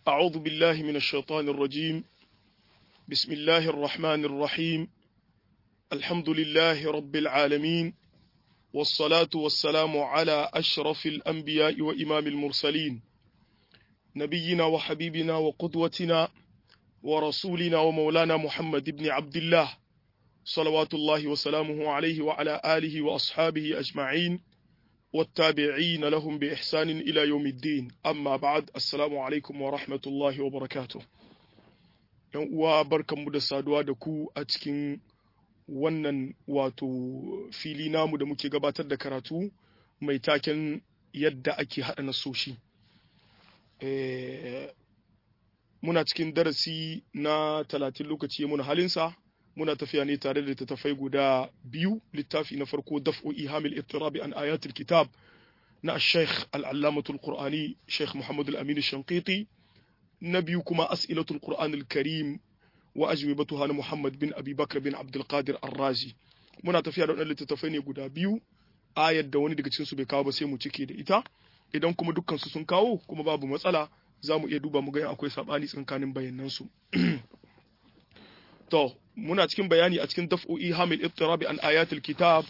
أعوذ بالله من الشيطان الرجيم بسم الله الرحمن الرحيم الحمد لله رب العالمين والصلاة والسلام على أشرف الأنبياء وإمام المرسلين نبينا وحبيبنا وقدوتنا ورسولنا ومولانا محمد بن عبد الله صلوات الله وسلامه عليه وعلى آله وأصحابه أجمعين والتابعين لهم بإحسان إلى يوم الدين أما بعد السلام عليكم ورحمة الله وبركاته uwa barkanmu da saduwa da ku a cikin wannan wato fili namu da muke gabatar da karatu mai taken yadda ake haɗa nasoshi muna cikin darasi na talatin lokaci muna halinsa muna tafiya ne tare da littattafai guda biyu littafi na farko daf'u ihamil ittirabi an ayatul kitab na sheikh al'allamatul qur'ani sheikh muhammad al-amin shanqiti na biyu kuma as'ilatul qur'an al-karim wa ajwibatuha na muhammad bin abi bakr bin abdul qadir ar-razi muna tafiya da wannan littattafai ne guda biyu ayar da wani daga cikin su bai kawo ba sai mu cike da ita idan kuma dukkan su sun kawo kuma babu matsala za mu iya duba mu ga akwai sabani tsakanin bayanan su to muna cikin bayani a cikin daf'o'i hamil ittirabi an ayatul kitab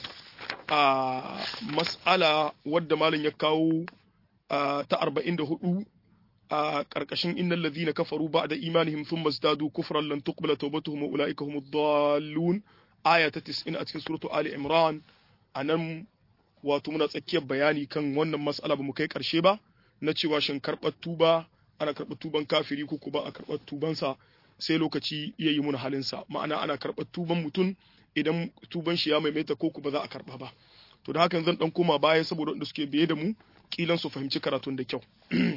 a mas'ala wadda malam ya kawo ta 44 a karkashin innal ladhina kafaru ba'da imanihim thumma zadu kufran lan tuqbala tawbatuhum wa ulaika humud dallun aya ta 90 a cikin suratu ali imran anan wato muna tsakiyar bayani kan wannan mas'ala ba mu kai karshe ba na cewa shin karɓar tuba ana karɓar tuban kafiri ko kuma a karɓar tubansa sai lokaci iya yi mun halinsa ma'ana ana karɓar tuban mutum idan tuban shi ya maimaita ko ku ba za a karɓa ba to da hakan zan dan koma baya saboda wanda suke biye da mu kilan su fahimci karatun da kyau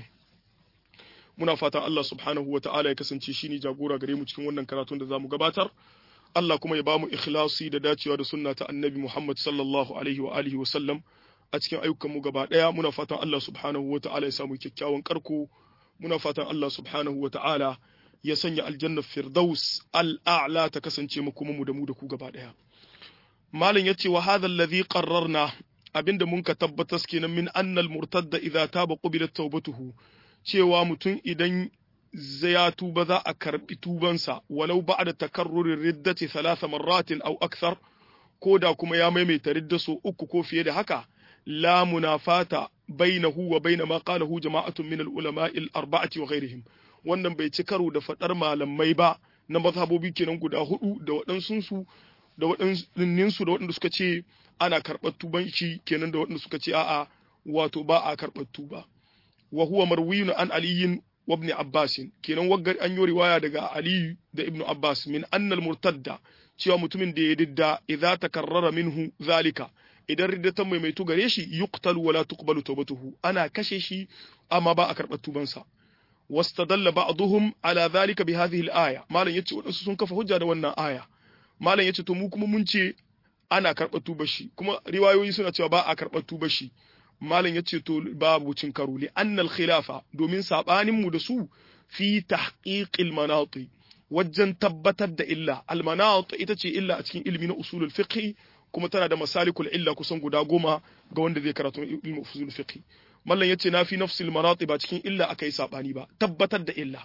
muna fatan Allah subhanahu wa ta'ala ya kasance shine jagora gare mu cikin wannan karatun da zamu gabatar Allah kuma ya bamu ikhlasi da dacewa da sunna ta annabi Muhammad sallallahu alaihi wa alihi wa sallam a cikin ayyukan mu gaba daya muna fatan Allah subhanahu wa ta'ala ya samu kyakkyawan karko muna fatan Allah subhanahu wa ta'ala ya sanya aljannar firdaus al'a'la ta kasance mu kuma mu da mu da ku gaba daya malam yace wa hadha alladhi qarrarna abinda mun ka tabbatas kenan min annal murtadda idza taba qubilat tawbatuhu cewa mutum idan ya tuba za a karbi tubansa walau ba'da takarrurir riddati thalatha marratin aw akthar ko da kuma ya maimaita ridda so uku ko fiye da haka la munafata bainahu wa bain ma qalahu jama'atun min al-ulama'i al-arba'ati wa ghayrihim wannan bai ci karo da faɗar malamai ba na mazhabobi kenan guda hudu da waɗansu da waɗansu da waɗanda suka ce ana karɓar tuban shi kenan da waɗanda suka ce a'a wato ba a karɓar tuba wa huwa marwiyun an aliyin wa ibn abbas kenan waggar an yi riwaya daga ali da ibn abbas min annal murtadda cewa mutumin da ya didda idza takarrara minhu zalika idan riddatan maimaitu gare shi yuqtalu wala tuqbalu tawbatuhu ana kashe shi amma ba a karɓar tubansa واستدل بعضهم على ذلك بهذه الآية مالن yace wadansu sun kafa hujja da wannan aya malam yace to mu kuma mun ce ana karɓar tubar shi kuma riwayoyi suna cewa ba a karɓar tubar shi malam yace to babu cin karo li annal khilafa domin sabanin mu da su fi tahqiqil manati wajen tabbatar da illa al manat ita ce illa a cikin ilmi na usulul fiqh kuma tana da masalikul illa kusan guda goma ga wanda zai karatu ilmi usulul fiqh mallan yace na fi nafsil marati ba cikin illa akai sabani ba tabbatar da illa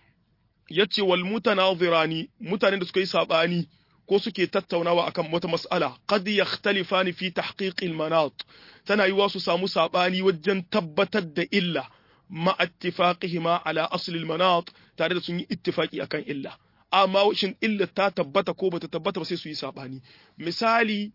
yace wal mutanazirani mutanen da suka yi sabani ko suke tattaunawa akan wata mas'ala qad yakhtalifani fi tahqiq al manat tana yiwa su samu sabani wajen tabbatar da illa ma ittifaqihima ala asl al manat tare da sun yi ittifaqi akan illa amma shin illa ta tabbata ko bata tabbata ba sai su yi sabani misali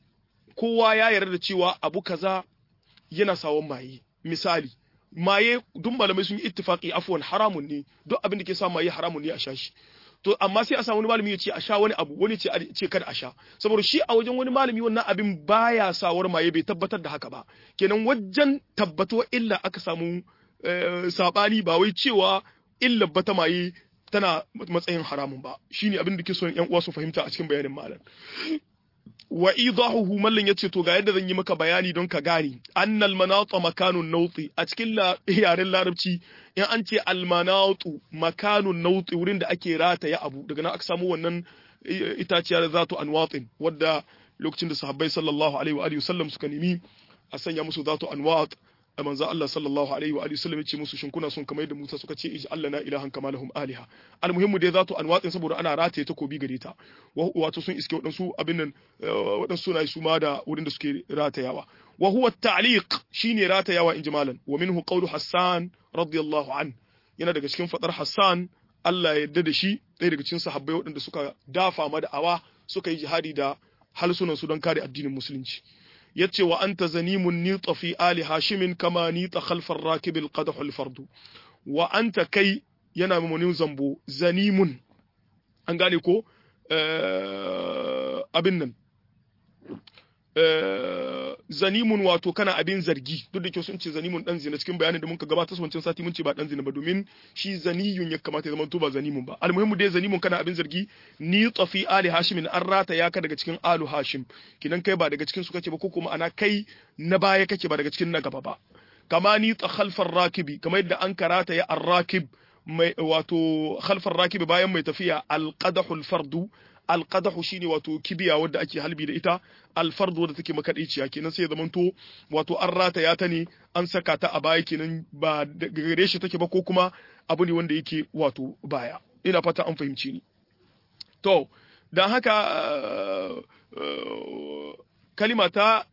kowa ya yarda da cewa abu kaza yana sawon maye misali maye duk malamai sun yi ittifaqi afwan haramun ne duk abin da ke sa maye haramun ne a sha shi to amma sai a samu wani malami ya ce a sha wani abu wani ce ce kada a sha saboda shi a wajen wani malami wannan abin baya sawar maye bai tabbatar da haka ba kenan wajen tabbatuwa illa aka samu sabani ba wai cewa illa bata maye tana matsayin haramun ba shine abin da ke son yan uwa su fahimta a cikin bayanin malam wa idahuhu mallan yace to ga yadda zan yi maka bayani don ka gane annal manatu makanun nauti a cikin yaren larabci in an ce al manatu makanun nauti wurin da ake rataya abu daga nan aka samu wannan itaciya da zatu anwatin wadda lokacin da sahabbai sallallahu alaihi wa alihi wasallam suka nemi a sanya musu zatu anwat manzo Allah sallallahu alaihi wa alihi wasallam ya ce musu shin kuna son kamar yadda Musa suka ce ij Allah na ilahan kama lahum aliha almuhimmu dai zato an watsin saboda ana rataye takobi gare ta wato sun iske wadansu abin nan wadansu suna su ma da wurin da suke ratayawa wa huwa at-ta'liq shine ratayawa in jimalan wa minhu qawlu Hassan radiyallahu an yana daga cikin fadar Hassan Allah ya yarda da shi ɗaya daga cikin sahabbai waɗanda suka dafa ma da'awa suka yi jihadi da halsunan su don kare addinin musulunci yace wa anta zanimun nita fi ali hashimin kama nita khalfar rakib alqadh alfardu wa anta kai yana mamunin zambo zanimun an gane ko abin nan zanimun wato kana abin zargi duk da ke sun ce zanimun dan zina cikin bayanin da muka gabatar wancan sati mun ce ba dan zina ba domin shi zaniyun ya kamata ya zama to ba zanimun ba almuhimmu dai zanimun kana abin zargi ni tafi ali hashim an rata ya ka daga cikin alu hashim kinan kai ba daga cikin su kake ba ko kuma ana kai na baya kake ba daga cikin na gaba ba kama ni ta khalfar rakibi kamar yadda an karata ya arrakib mai wato khalfar rakibi bayan mai tafiya alqadahul fardu alqadahu shine wato kibiya wadda ake halbi da ita alfardu wadda take makadiciya kenan sai ya zamanto wato an rataya ta ne an saka ta a baya kenan ba gare shi take ba ko kuma abu ne wanda yake wato baya ina fata an fahimci ni to dan haka kalima ta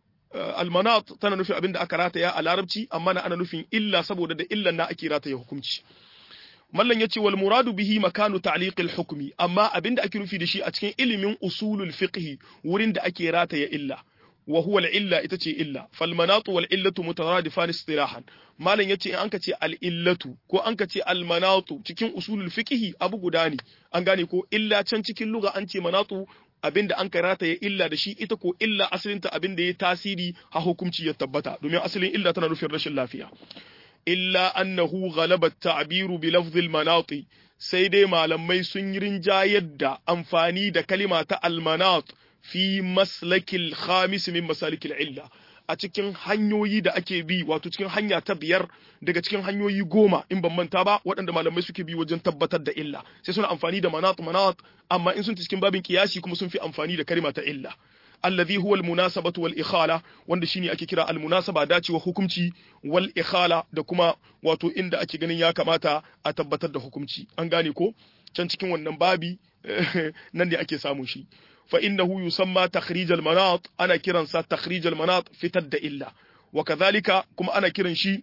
almanat tana nufin abin da aka rataya a larabci amma na ana nufin illa saboda da illan na ake rataya hukunci mallan yace wal muradu bihi makanu ta'liqil hukmi amma abinda ake nufi da shi a cikin ilimin usulul fiqh wurin da ake rataya illa wa huwa al-illa ita ce illa fal manatu wal illatu mutaradifan istilahan mallan yace in anka ce al illatu ko anka ce al manatu cikin usulul fiqh abu guda ne an gane ko illa can cikin lugha an ce manatu abinda an karata ya illa da shi ita ko illa asalinta abinda ya tasiri ha hukunci ya tabbata domin asalin illa tana nufin rashin lafiya illa annahu ghalaba ta'biru bi lafzil manati sai dai malamai sun yi rinjayar da amfani da kalima ta almanat fi maslakil khamis min masalikil illa a cikin hanyoyi da ake bi wato cikin hanya ta biyar daga cikin hanyoyi goma in ban manta ba waɗanda malamai suke bi wajen tabbatar da illa sai suna amfani da manat manat amma in sun ci cikin babin kiyasi kuma sun fi amfani da kalima ta illa alladhi huwa almunasabatu wal ikhala wanda shine ake kira almunasaba dacewa hukunci wal ikhala da kuma wato inda ake ganin ya kamata a tabbatar da hukunci an gane ko can cikin wannan babi nan ne ake samun shi fa innahu yusamma takhrij al manat ana kiransa takhrij al manat fitar da illa wa kadhalika kuma ana kiran shi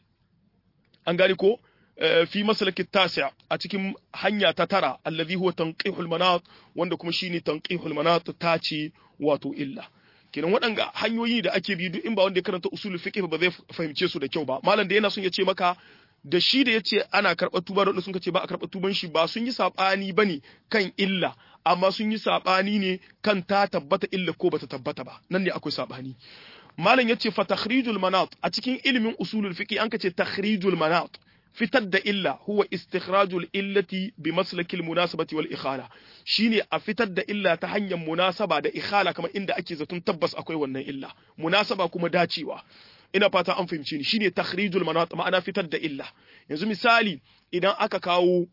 an gane ko fi masalaki tasi a cikin hanya ta tara alladhi huwa tanqihul manat wanda kuma shine tanqihul manat ta ce wato illa kenan waɗanga hanyoyi da ake bi duk in ba wanda ya karanta usulul fiqh ba zai fahimce su da kyau ba malam da yana son ya ce maka da shi da yace ana karɓar tuba da wanda sun ce ba a karɓar tuban shi ba sun yi sabani bane kan illa amma sun yi sabani ne kan ta tabbata illa ko bata tabbata ba nan ne akwai sabani malam yace fa takhrijul manat a cikin ilimin usulul fiqh an ka ce takhrijul manat fitar da illa huwa istikhrajul illati bi maslakil munasabati wal ikhala shine a fitar da illa ta hanyar munasaba da ikhala kamar inda ake zaton tabbas akwai wannan illa munasaba kuma dacewa ina fata an fahimce ni shine takhrijul manat ma'ana fitar da illa yanzu misali idan aka kawo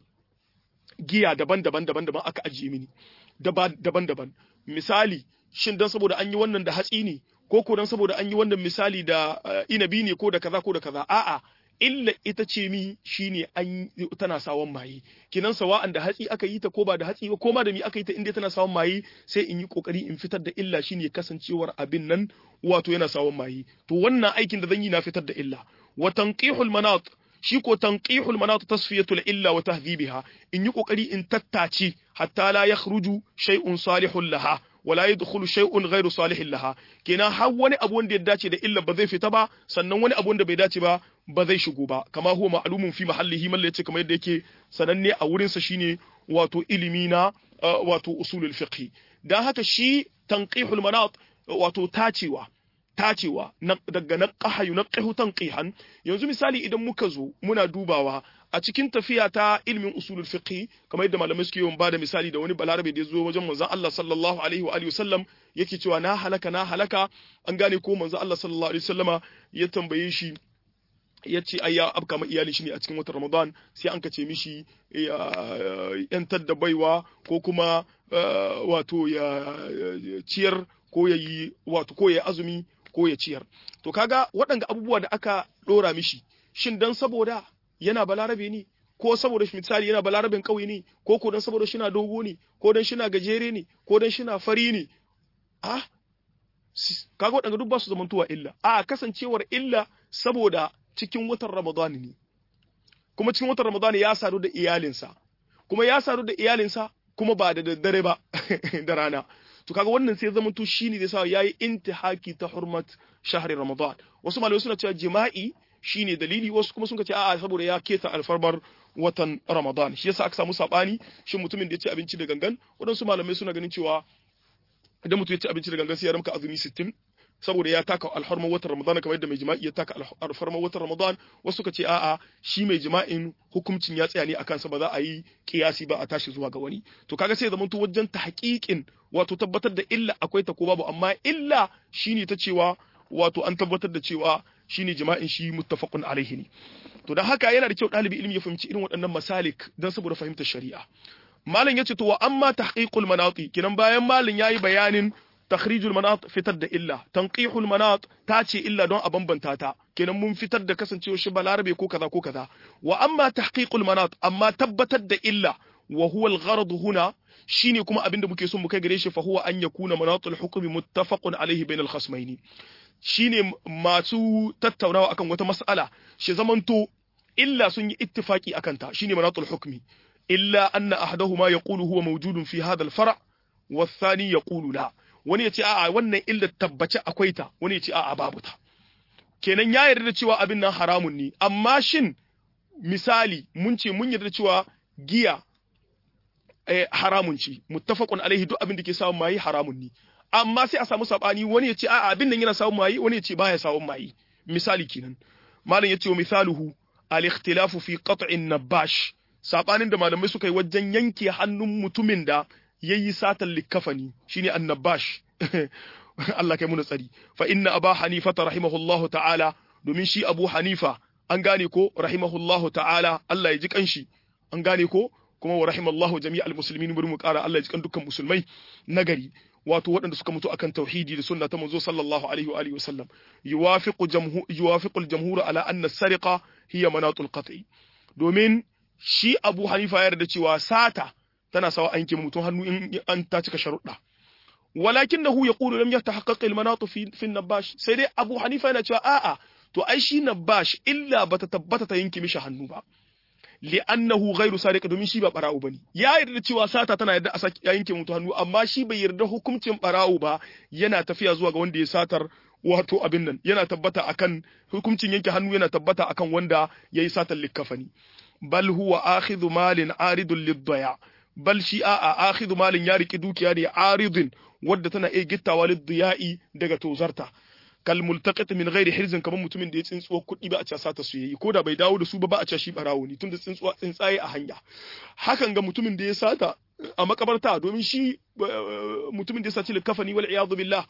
giya daban-daban daban-daban aka ajiye mini daban-daban misali shin dan saboda an yi wannan da hatsi ne ko ko dan saboda an yi wannan misali da inabi ne ko da kaza ko da kaza a'a illa ita ce mi shine an tana sawan maye kinan sawa'an da hatsi aka yi ta ko ba da hatsi ba ko ma da mi aka yi ta inda tana sawan maye sai in yi kokari in fitar da illa shine kasancewar abin nan wato yana sawan maye to wannan aikin da zan yi na fitar da illa wa tanqihul manat shi ko tanqihul manat tasfiyatul illa wa tahdhibiha in yi kokari in tattace hatta la yakhruju shay'un salihun laha wala yadkhulu shay'un ghairu salihin laha kenan har wani abu wanda ya dace da illa ba zai fita ba sannan wani abu wanda bai dace ba ba zai shigo ba kama huwa ma'lumun fi mahallihi malla yace kamar yadda yake sananne a wurin sa shine wato ilimi na wato usulul fiqh dan haka shi tanqihul manat wato tacewa tacewa daga naqaha yunqihu tanqihan yanzu misali idan muka zo muna dubawa a cikin tafiya ta ilmin usulul fiqh kamar yadda malamai suke yawan bada misali da wani balarabe da ya zo wajen manzon Allah sallallahu alaihi wa alihi wasallam yake cewa na halaka na halaka an gane ko manzon Allah sallallahu alaihi wasallama ya tambaye shi ya ce ai ya abka ma iyali shi ne a cikin watan Ramadan sai an kace mishi ya yantar da baiwa ko kuma wato ya ciyar ko ya yi wato ko ya azumi ko ya ciyar to kaga waɗanda abubuwa da aka dora mishi shin dan saboda yana balarabe ne ko saboda misali yana balarabin kauye ne ko ko dan saboda shina dogo ne ko dan shina gajere ne ko dan shina fari ne ah kaga waɗanda duk ba su zamantowa illa a kasancewar illa saboda cikin watan Ramadan ne kuma cikin watan Ramadan ya sadu da iyalinsa kuma ya sadu da iyalinsa kuma ba da daddare ba da rana to kaga wannan sai zama to shine da sa yayi intihaki ta hurmat shahri Ramadan wasu malamai suna cewa jima'i shine dalili wasu kuma sun ce a'a saboda ya keta alfarmar watan Ramadan shi yasa aka samu sabani shin mutumin da ya ci abinci da gangan waɗansu malamai suna ganin cewa idan mutum ya ci abinci da gangan sai ya ramka azumi 60 saboda ya taka alfarmar watan Ramadan kamar yadda mai jima'i ya taka alfarmar watan Ramadan wasu suka ce a'a shi mai jima'in hukuncin ya tsaya ne akan sa ba za a yi kiyasi ba a tashi zuwa ga wani to kaga sai zaman to wajen tahqiqin wato tabbatar da illa akwai ta ko babu amma illa shine ta cewa wato an tabbatar da cewa shine jima'in shi muttafaqun alaihi ne to dan haka yana da kyau ɗalibi ilimi ya fahimci irin waɗannan masalik dan saboda fahimtar shari'a malam yace to wa amma tahqiqul manati kinan bayan malam yayi bayanin takhrijul manat fitar da illa tanqihul manat ta ce illa don a bambanta ta kenan mun fitar da kasancewar shi balarabe ko kaza ko kaza wa amma tahqiqul manat amma tabbatar da illa wa huwa al-gharad huna shine kuma abinda muke son mu kai gare shi fa huwa an yakuna manatul hukmi muttafaqun alayhi bainal khasmaini shine masu tattaunawa akan wata mas'ala shi zamanto illa sun yi ittifaki akan ta shine manatul hukmi illa anna ahaduhuma yaqulu huwa mawjudun fi hadha al-far' والثاني يقول لا wani ya ce a'a wannan illa tabbace akwai ta wani ya ce a'a babu ta kenan ya yarda da cewa abin nan haramun ne amma shin misali mun ce mun yarda cewa giya eh, haramun ce muttafaqun alaihi duk abin da ke samun mayi haramun ne amma sai a samu sabani wani ya ce a'a abin nan yana samun mayi wani ya ce baya samun mayi misali kenan malam ya ce wa misaluhu al-ikhtilafu fi qat'in nabash sabanin da malamai suka yi wajen yanke hannun mutumin da yayi satan likafani shine annabash Allah kai muna tsari fa inna aba hanifa rahimahullahu ta'ala domin shi abu hanifa an gane ko rahimahullahu ta'ala Allah ya ji kanshi an gane ko kuma wa rahimallahu jami'al muslimin bari mu kara Allah ya ji kan dukkan musulmai nagari wato waɗanda suka mutu akan tauhidi da sunna ta manzo sallallahu alaihi wa alihi wasallam yuwafiqu jamhu yuwafiqu al-jamhur ala anna as-sariqa hiya manatul qat'i domin shi abu hanifa ya yarda cewa sata tana sawa an yanke mutum hannu in an ta cika sharuɗa walakinahu yaqulu lam yatahaqqaq al-manatu fi fi nabash sai dai Abu Hanifa yana cewa a'a to ai shi nabash illa bata tabbata ta yanke mishi hannu ba li'annahu ghairu sariq domin shi ba barawo bane ya yarda cewa sata tana yarda a yanke mutum hannu amma shi bai yarda hukuncin barawo ba yana tafiya zuwa ga wanda ya satar wato abin nan yana tabbata akan hukuncin yanke hannu yana tabbata akan wanda yayi satar likafani bal huwa akhidhu malin aridun lid-daya' bal shi a akhidhu malin ya riki dukiya ne aridin wadda tana iya gittawa liddiya'i daga tozarta kal multaqit min ghairi hirzin kamar mutumin da ya tsintsuwa kuɗi ba a ce sata su yayi ko da bai dawo da su ba ba a ce shi barawo ne tunda tsintsuwa tsintsaye a hanya hakan ga mutumin da ya sata a makabarta domin shi mutumin da ya saci likafani wal iyadu billah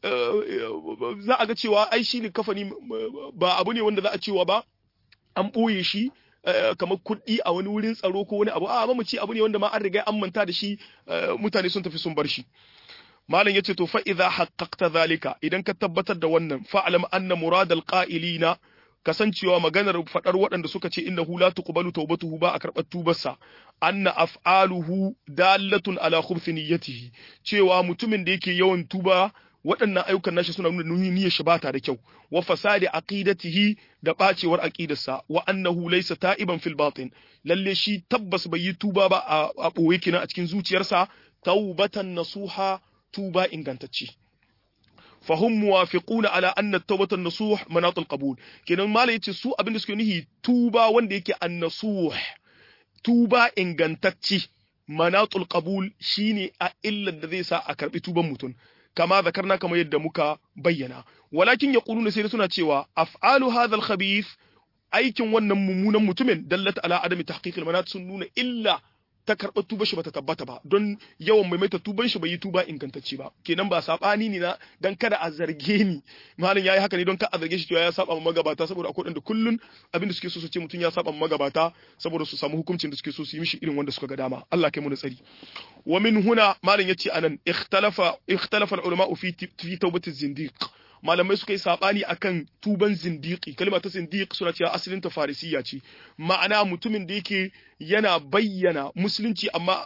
za a ga cewa ai shi likafani ba abu ne wanda za a cewa ba an ɓoye shi kamar kuɗi a wani wurin tsaro ko wani abu a mamaci abu ne wanda ma an riga an manta da shi mutane sun tafi sun bar shi malam yace to fa idza haqqaqta zalika idan ka tabbatar da wannan fa'lam anna murad alqa'ilina kasancewa maganar fadar waɗanda suka ce innahu la tuqbalu tawbatuhu ba a karɓar tubarsa anna af'aluhu dalatun ala khubthi niyyatihi cewa mutumin da yake yawan tuba waɗannan ayyukan nashi suna nuna niyyar shi bata da kyau wa fasadi aqidatihi da bacewar aqidarsa wa annahu laysa ta'iban fil batin lalle shi tabbas bai yi tuba ba a boye kina a cikin zuciyarsa taubatan nasuha tuba ingantacce fahum muwafiquna ala anna tawbatan nasuh manatul qabul kenan mala yace su abin da suke nihi tuba wanda yake an-nasuh tuba ingantacce manatul qabul shine a illar da zai sa a karbi tuban mutum kama zakarna kamar yadda muka bayyana walakin yaquluna sai suna cewa af'alu hadha al-khabith aikin wannan mummunan mutumin dallata ala adami tahqiqil manat sun nuna illa ta karɓar tuba shi bata tabbata ba don yawan maimaita tuban shi bai yi tuba ingantacce ba kenan ba sabani ne na dan kada a zarge ni malam yayi haka ne don ka a zarge shi cewa ya saba magabata saboda akwai da kullun abin da suke so su ce mutum ya saba magabata saboda su samu hukuncin da suke so su yi mishi irin wanda suka ga dama Allah kai mu da tsari wa min huna malam yace anan ikhtalafa ikhtalafa al-ulama fi fi tawbati zindiq malamai suka yi sabani akan tuban zindiki kalma ta zindiq suna cewa asalin ta farisiya ce ma'ana mutumin da yake yana bayyana musulunci amma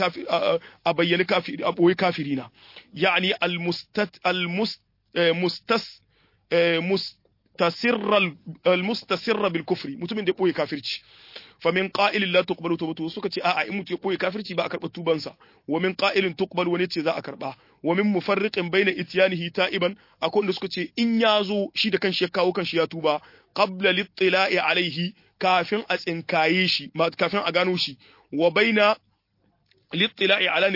a bayyana kafiri a boye kafirina yani al-mustat al-mustas mustasirra al-mustasirra bil kufri mutumin da ya boye kafirci fa min qa'ilin la tuqbalu tawbatu suka ce a'a in mutu ya boye kafirci ba a karba tubansa wa min qa'ilin tuqbalu wani ce za a karba wa min mufarriqin baina ityanihi ta'iban akwai wanda suka ce in ya zo shi da kanshi ya kawo kanshi ya tuba qabla littila'i alaihi kafin a tsinkaye shi kafin a gano shi wa baina littila'i ala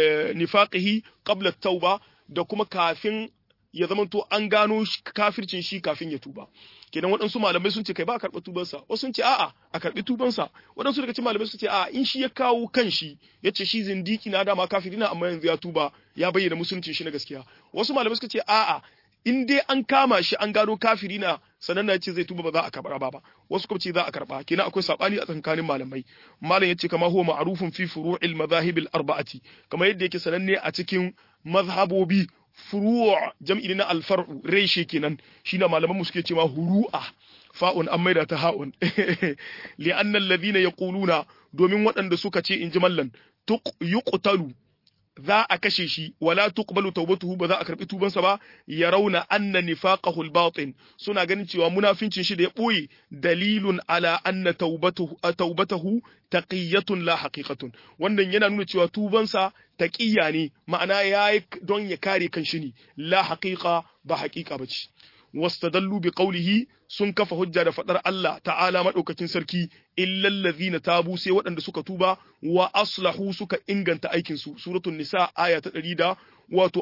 nifaqihi qabla at-tauba da kuma kafin ya zamanto an gano kafircin shi kafin ya tuba kenan waɗansu malamai sun ce kai ba a karɓi tubansa wasu sun ce a'a a karɓi tubansa waɗansu daga cikin malamai sun ce a'a in shi ya kawo kanshi ya ce shi zindiki na dama kafiri na amma yanzu ya tuba ya bayyana musuluncin shi na gaskiya wasu malamai suka ce a'a in dai an kama shi an gano kafiri na sanan na ce zai tuba ba za a karɓa ba wasu kuma ce za a karɓa kenan akwai sabani a tsakanin malamai malam yace kama huwa ma'rufun fi furu'il madhahib al-arba'ati kamar yadda yake sananne a cikin mazhabobi furu' jam'i na alfar'u reshe kenan shine malaman mu suke cewa huru'a fa'un an maida ta ha'un li'anna alladhina yaquluna domin waɗanda suka ce inji mallan tuq yuqtalu za a kashe shi wala tuqbalu tawbatuhu ba za a karbi tubansa ba ya rauna anna nifaqahu al-batin suna ganin cewa munafincin shi da ya boye dalilun ala anna tawbatuhu tawbatuhu taqiyatun la haqiqatun wannan yana nuna cewa tubansa taqiyya ne ma'ana yayi don ya kare kanshi ne la haqiqa ba haqiqa bace wastadallu bi qawlihi sun kafa hujja da fadar Allah ta'ala madaukakin sarki illal ladhina tabu sai waɗanda suka tuba wa aslahu suka inganta aikin su suratul nisa aya ta 100 wato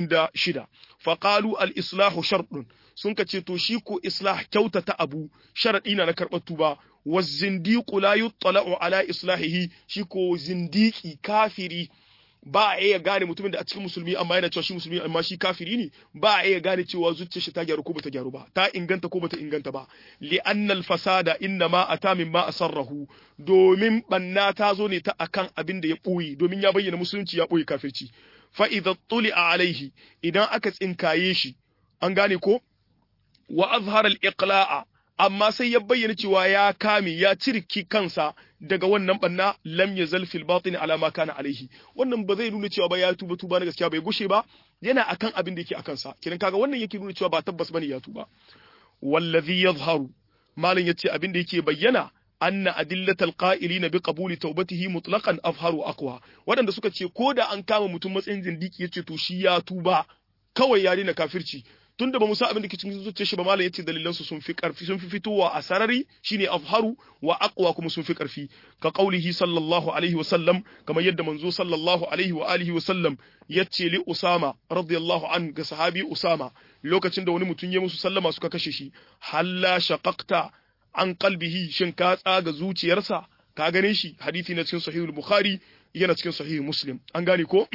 46 faqalu al islahu shartun sun ka ce to shi ko islah kyautata abu sharadi na na karɓar tuba wazindiqu la yuttala'u ala islahihi shi ko zindiki kafiri ba a iya gane mutumin da a cikin musulmi amma yana cewa shi musulmi amma shi kafiri ne ba a iya gane cewa zuciyar shi ta gyaru ko bata gyaru ba ta inganta ko bata inganta ba li annal fasada inna ma ata min ma asarrahu domin banna ta zo ne ta akan abin da ya boye domin ya bayyana musulunci ya boye kafirci fa idza tuli'a alaihi idan aka tsinkaye shi an gane ko wa azhara al-iqla'a amma sai ya bayyana cewa ya kame ya cirki kansa daga wannan banna lam yazal fil batin ala ma kana alaihi wannan ba zai nuna cewa ba ya tuba tuba na gaskiya bai gushe ba yana akan abin da yake akan sa kiran kaga wannan yake nuna cewa ba tabbas bane ya tuba wallazi yazharu malin yace abin da yake bayyana anna adillatal qa'ilina bi qabuli tawbatihi mutlaqan afharu aqwa wadanda suka ce ko da an kama mutum matsayin zindiki yace to shi ya tuba kawai ya daina kafirci tunda ba mu san abin da ke cikin zuciyar shi ba malam yace dalilan su sun fi karfi sun fi fitowa a sarari shine afharu wa aqwa kuma sun fi karfi ka qaulihi sallallahu alaihi wa sallam kamar yadda manzo sallallahu alaihi wa alihi wa sallam yace li usama radiyallahu an ga sahabi usama lokacin da wani mutum ya musu sallama suka kashe shi halla shaqaqta an qalbihi shin ka tsaga zuciyarsa ka gane shi hadisi na cikin sahihul bukhari yana cikin sahih muslim an gane ko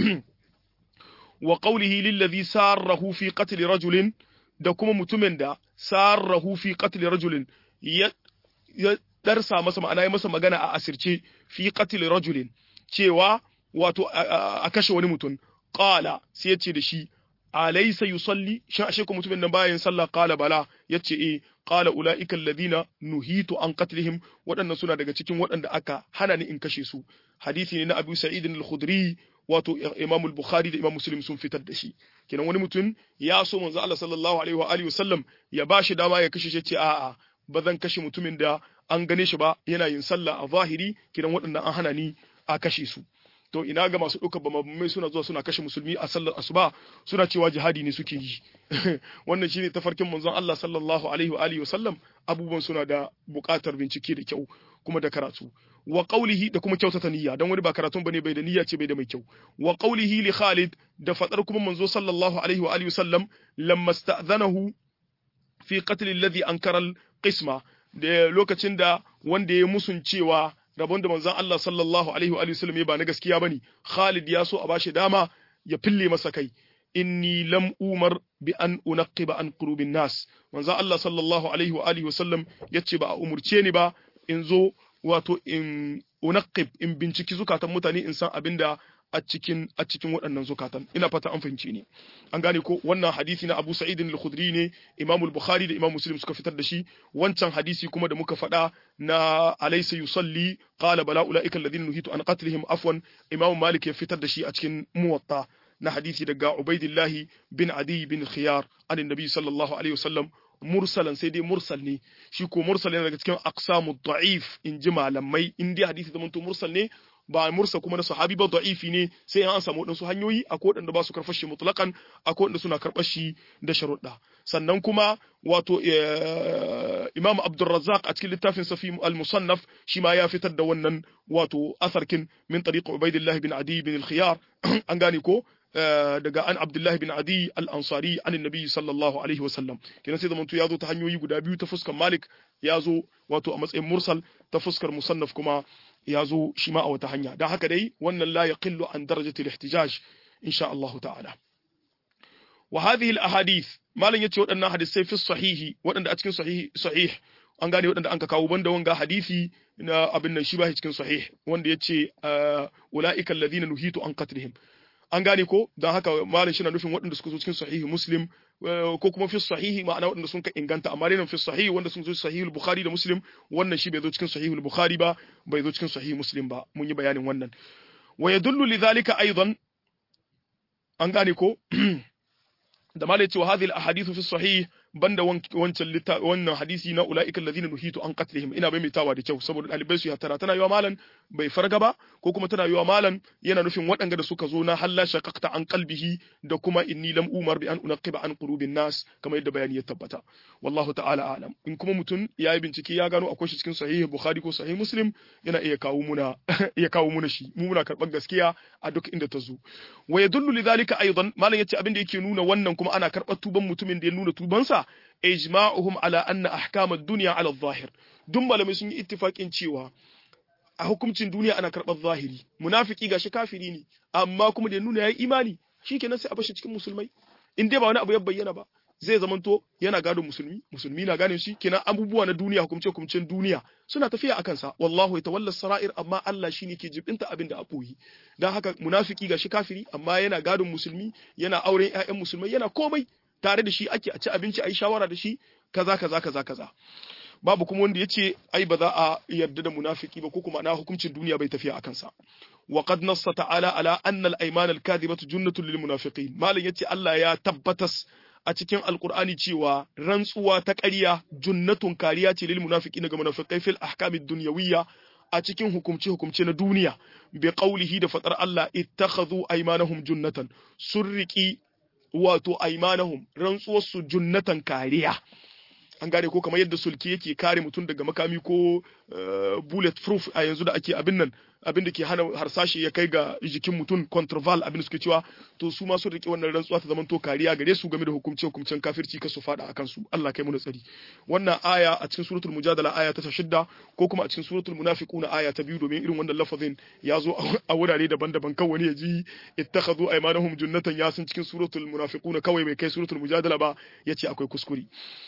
wa qawlihi lillazi sarrahu fi qatl rajulin da kuma mutumin da sarrahu fi qatl rajulin ya ya darsa masa ma'ana ya masa magana a asirce fi qatl rajulin cewa wato a kashe wani mutum qala sai yace da shi alaysa yusalli shin ashe ko mutumin nan bayan sallah qala bala yace eh qala ulaika alladhina nuhitu an qatlihim waɗannan suna daga cikin waɗanda aka hana ni in kashe su hadisi ne na Abu Sa'id al-Khudri wato Imam al-Bukhari da Imam Muslim sun fitar da shi kenan wani mutum ya so manzo Allah sallallahu alaihi wa alihi wasallam ya bashi dama ya kashe shi ce a'a ba zan kashe mutumin da an gane shi ba yana yin sallah a zahiri kenan waɗannan an hana ni a kashe su to ina ga masu ɗaukar bamamai suna zuwa suna kashe musulmi a sallar asuba suna cewa jihadi ne suke yi wannan shine tafarkin manzon Allah sallallahu alaihi wa alihi wasallam abubuwan suna da buƙatar bincike da kyau kuma da karatu wa qawlihi da kuma kyautata niyya dan wani ba karatun bane bai da niyya ce bai da mai kyau wa qawlihi li Khalid da fadar kuma manzo sallallahu alaihi wa alihi wasallam lamma sta'zanahu fi qatl alladhi ankara al-qisma da lokacin da wanda ya musun cewa rabon da manzon Allah sallallahu alaihi wa alihi wasallam ya ba na gaskiya bane Khalid ya so a bashi dama ya fille masa kai inni lam umar bi an unaqiba an qulubin nas manzon Allah sallallahu alaihi wa alihi wasallam yace ba a umurce ni ba in zo wato in unaqib in binciki zukatan mutane in san abinda a cikin a cikin waɗannan zukatan ina fata an fahimci ne an gane ko wannan hadisi na Abu Sa'id al-Khudri ne Imam al-Bukhari da Imam Muslim suka fitar da shi wancan hadisi kuma da muka faɗa na alaysa yusalli qala bala ulaika alladhina nuhitu an qatlihim afwan Imam Malik ya fitar da shi a cikin Muwatta na hadisi daga Ubaidillah bin Adi bin Khiyar an Nabi sallallahu alaihi wasallam mursalan sai dai mursal ne shi ko mursal yana daga cikin aqsamu da'if in ji malamai in dai hadisi zaman to mursal ne ba mursa kuma na sahabi ba da'ifi ne sai an samu wadansu hanyoyi akwai wadanda ba su karɓar shi mutlaqan akwai wadanda suna karɓar shi da sharuɗa sannan kuma wato Imam Abdurrazzaq a cikin littafin Safi al-Musannaf shi ma ya fitar da wannan wato asarkin min tariq Ubaidillah bin Adi bin al-Khiyar an gane ko daga an Abdullahi bin Adi al-Ansari an Nabi sallallahu alaihi wa sallam kenan sai zamanto ya zo ta hanyoyi guda biyu ta fuskar Malik ya zo wato a matsayin mursal ta fuskar musannaf kuma ya zo shi ma a wata hanya dan haka dai wannan la yaqillu an darajati al-ihtijaj insha Allah ta'ala wa hadhihi al-ahadith malan yace waɗannan hadisai fi sahihi waɗanda a cikin sahihi sahih an gane waɗanda an ka kawo banda wanga hadisi na abin nan shi ba cikin sahih wanda yace ulaika alladhina nuhitu an qatlihim an gane ko don haka malam shi na nufin waɗanda suka zo cikin sahihi muslim ko kuma fi sahihi ma'ana waɗanda sun ka inganta amma dai fi sahihi wanda sun zo sahihi bukhari da muslim wannan shi bai zo cikin sahihi bukhari ba bai zo cikin sahihi muslim ba mun yi bayanin wannan wa yadullu lidhalika aidan an gane ko da malai cewa hadhihi al-ahadithu fi sahih banda wancan wannan hadisi na ulaika alladhina nuhitu an qatlihim ina bai mitawa da kyau saboda dalibai su ya tara tana yiwa malan bai farga ba ko kuma tana yiwa malan yana nufin waɗanda da suka zo na halla shaqaqta an qalbihi da kuma inni lam umar bi an unaqiba an qulubin nas kamar yadda bayani ya tabbata wallahu ta'ala a'lam in kuma mutum ya yi bincike ya gano akwai shi cikin sahih bukhari ko sahih muslim yana iya kawo muna iya kawo muna shi mu muna karɓar gaskiya a duk inda ta zo wa yadullu lidhalika aidan malan yace abin da yake nuna wannan kuma ana karɓar tuban mutumin da ya nuna tubansa ijma'uhum ala anna ahkam ad-dunya ala adh-dhahir duk malamai sun yi ittifaqin cewa a hukuncin duniya ana karɓar zahiri munafiki gashi kafiri ne amma kuma da nuna yayi imani shikenan sai a bashi cikin musulmai in dai ba wani abu ya bayyana ba zai zamanto yana gadon musulmi musulmi na gane shi kenan abubuwa na duniya hukumce hukumcen duniya suna tafiya akan sa wallahu yatawalla sara'ir amma Allah shine ke jibinta abin da aboyi dan haka munafiki gashi kafiri amma yana gadon musulmi yana auren ƴaƴan musulmai yana komai tare da shi ake a ci abinci a yi shawara da shi kaza kaza kaza kaza babu kuma wanda yace ai ba za a yarda da munafiki ba ko kuma na hukuncin duniya bai tafiya akan sa wa qad nassa ta'ala ala anna al-ayman al-kadhibatu junnatun lil munafiqin malam yace Allah ya tabbatas a cikin alkur'ani cewa rantsuwa ta ƙarya junnatun kariya ce lil munafiqina ga munafiqai fil ahkamid dunyawiyya a cikin hukumce hukumce na duniya bi qawlihi da fatar Allah ittakhadhu aymanahum junnatan surriki wato aymanahum rantsuwar su junnatan kariya an gane ko kamar yadda sulki yake kare mutum daga makami ko bullet proof a yanzu da ake abin nan abin da ke hana harsashi ya kai ga jikin mutum contraval abin da suke cewa to su ma sun rike wannan rantsuwa ta zaman to kariya gare su game da hukumce hukumcen kafirci ka su fada akan su Allah kai mu da tsari wannan aya a cikin suratul mujadala aya ta shidda ko kuma a cikin suratul munafiquna aya ta biyu domin irin wannan lafazin ya zo a wurare daban-daban kan wani ya ji ittakhadhu aymanahum junnatan ya san cikin suratul munafiquna kawai bai kai suratul mujadala ba yace akwai kuskure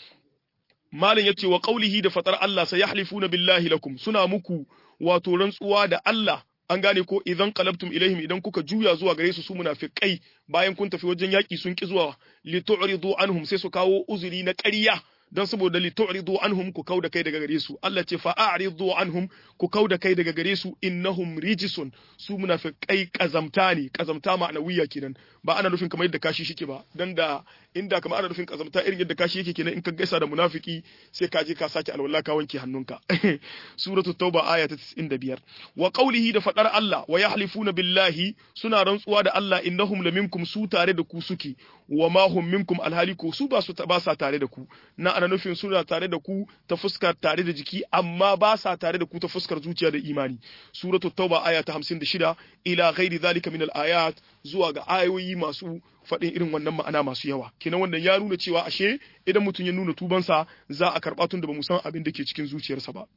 malin yace wa qaulihi da fatar Allah sayahlifuna billahi lakum suna muku wato rantsuwa da Allah an gane ko idan qalabtum ilaihim idan kuka juya zuwa gare su su munafiqai bayan kun tafi wajen yaki sun ki zuwa li tu'ridu anhum sai su kawo uzuri na ƙarya dan saboda li tu'ridu anhum ku kauda kai daga gare su Allah ce fa a'ridu anhum ku kauda kai daga gare su innahum rijisun su munafiqai kazamta ne kazamta ma'anawiya kenan ba ana nufin kamar yadda kashi shike ba dan da inda kamar ana nufin kazamta irin yadda kashi yake kenan in ka gaisa da munafiki sai ka je ka sake alwala ka wanke hannunka suratul tauba aya ta 95 wa qawlihi da fadar Allah wa yahlifuna billahi suna rantsuwa da Allah innahum laminkum su tare da ku suke wa ma hum minkum alhali ko su ba su ba sa tare da ku na ana nufin suna tare da ku ta fuskar tare da jiki amma ba sa tare da ku ta fuskar zuciya da imani suratul tauba aya ta 56 ila ghairi zalika min al-ayat zuwa ga ayoyi masu faɗin irin wannan ma'ana masu yawa kenan wannan ya nuna cewa ashe idan mutum ya nuna tubansa za a karɓa tun da ba mu san abin da ke cikin zuciyarsa ba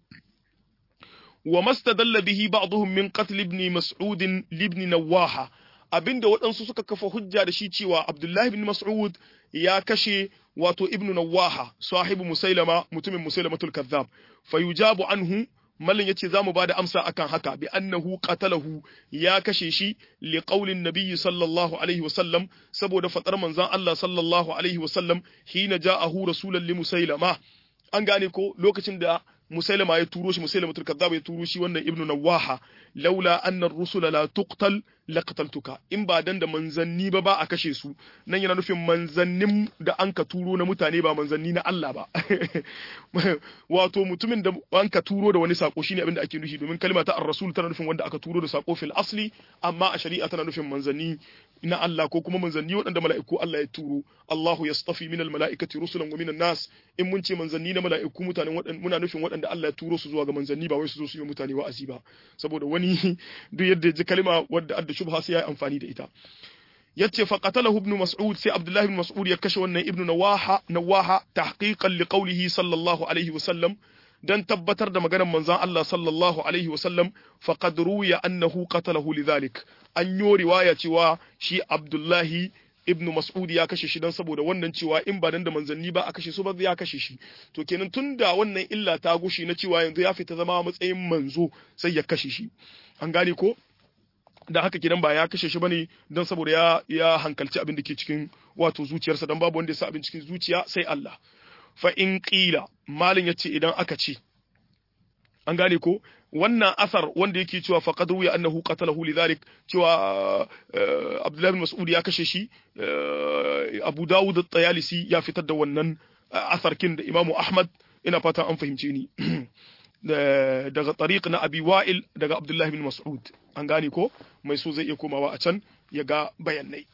wa mastadalla bihi ba'dhum min qatl ibn mas'ud libn nawaha abinda waɗansu suka kafa hujja da shi cewa abdullahi ibn mas'ud ya kashe wato ibn nawaha sahibu musailama mutumin musailamatul kazzab fayujabu anhu mallin yace zamu bada amsa akan haka bi annahu qatalahu ya kashe shi li qaulin nabiyyi sallallahu alaihi wasallam saboda fadar manzon Allah sallallahu alaihi wasallam hina ja'ahu rasulan li musailama an gane ko lokacin da musailama ya turo shi musailama kazzab ya turo shi wannan ibnu nawaha laula anna ar-rusula la tuqtal laqtaltuka in ba dan da manzanni ba ba a kashe su nan yana nufin manzannin da an ka turo na mutane ba manzanni na Allah ba wato mutumin da an ka turo da wani sako shine abin da ake nufi domin kalma ta ar-rasul tana nufin wanda aka turo da sako fil asli amma a shari'a tana nufin manzanni na Allah ko kuma manzanni waɗanda mala'iku Allah ya turo Allahu yastafi minal mala'ikati rusulan wa minan nas in mun ce manzanni na mala'iku mutanen waɗanda muna nufin waɗanda Allah ya turo su zuwa ga manzanni ba wai su zo su yi mutane wa'azi ba saboda wani duk yadda ji kalma wadda adda shubha sai ya yi amfani da ita yace fa qatalahu ibn mas'ud sai abdullahi ibn mas'ud ya kashe wannan ibn nawaha nawaha tahqiqan li qawlihi sallallahu alaihi wa sallam dan tabbatar da maganar manzon Allah sallallahu alaihi wa sallam faqad ruya annahu qatalahu lidhalik an yo riwaya cewa shi abdullahi ibnu mas'ud ya kashe shi dan saboda wannan cewa in ba dan da manzanni ba a kashe su ba ya kashe shi to kenan tunda wannan illa ta gushi na cewa yanzu ya fita zama matsayin manzo sai ya kashe shi an gane ko da haka kidan ba ya kashe shi bane don saboda ya ya hankalci abin da ke cikin wato zuciyarsa dan babu wanda ya sa abin cikin zuciya sai Allah fa in qila malin yace idan aka ce an gane ko wannan asar wanda yake cewa faqad ruya annahu qatalahu lidhalik cewa Abdullah bin Mas'ud ya kashe shi Abu Dawud at-Tayalisi ya fitar da wannan asarkin da Imam Ahmad ina fata an fahimce ni daga tariq na Abi Wa'il daga Abdullah bin Mas'ud an gane ko mai so zai iya komawa a can ya ga bayanai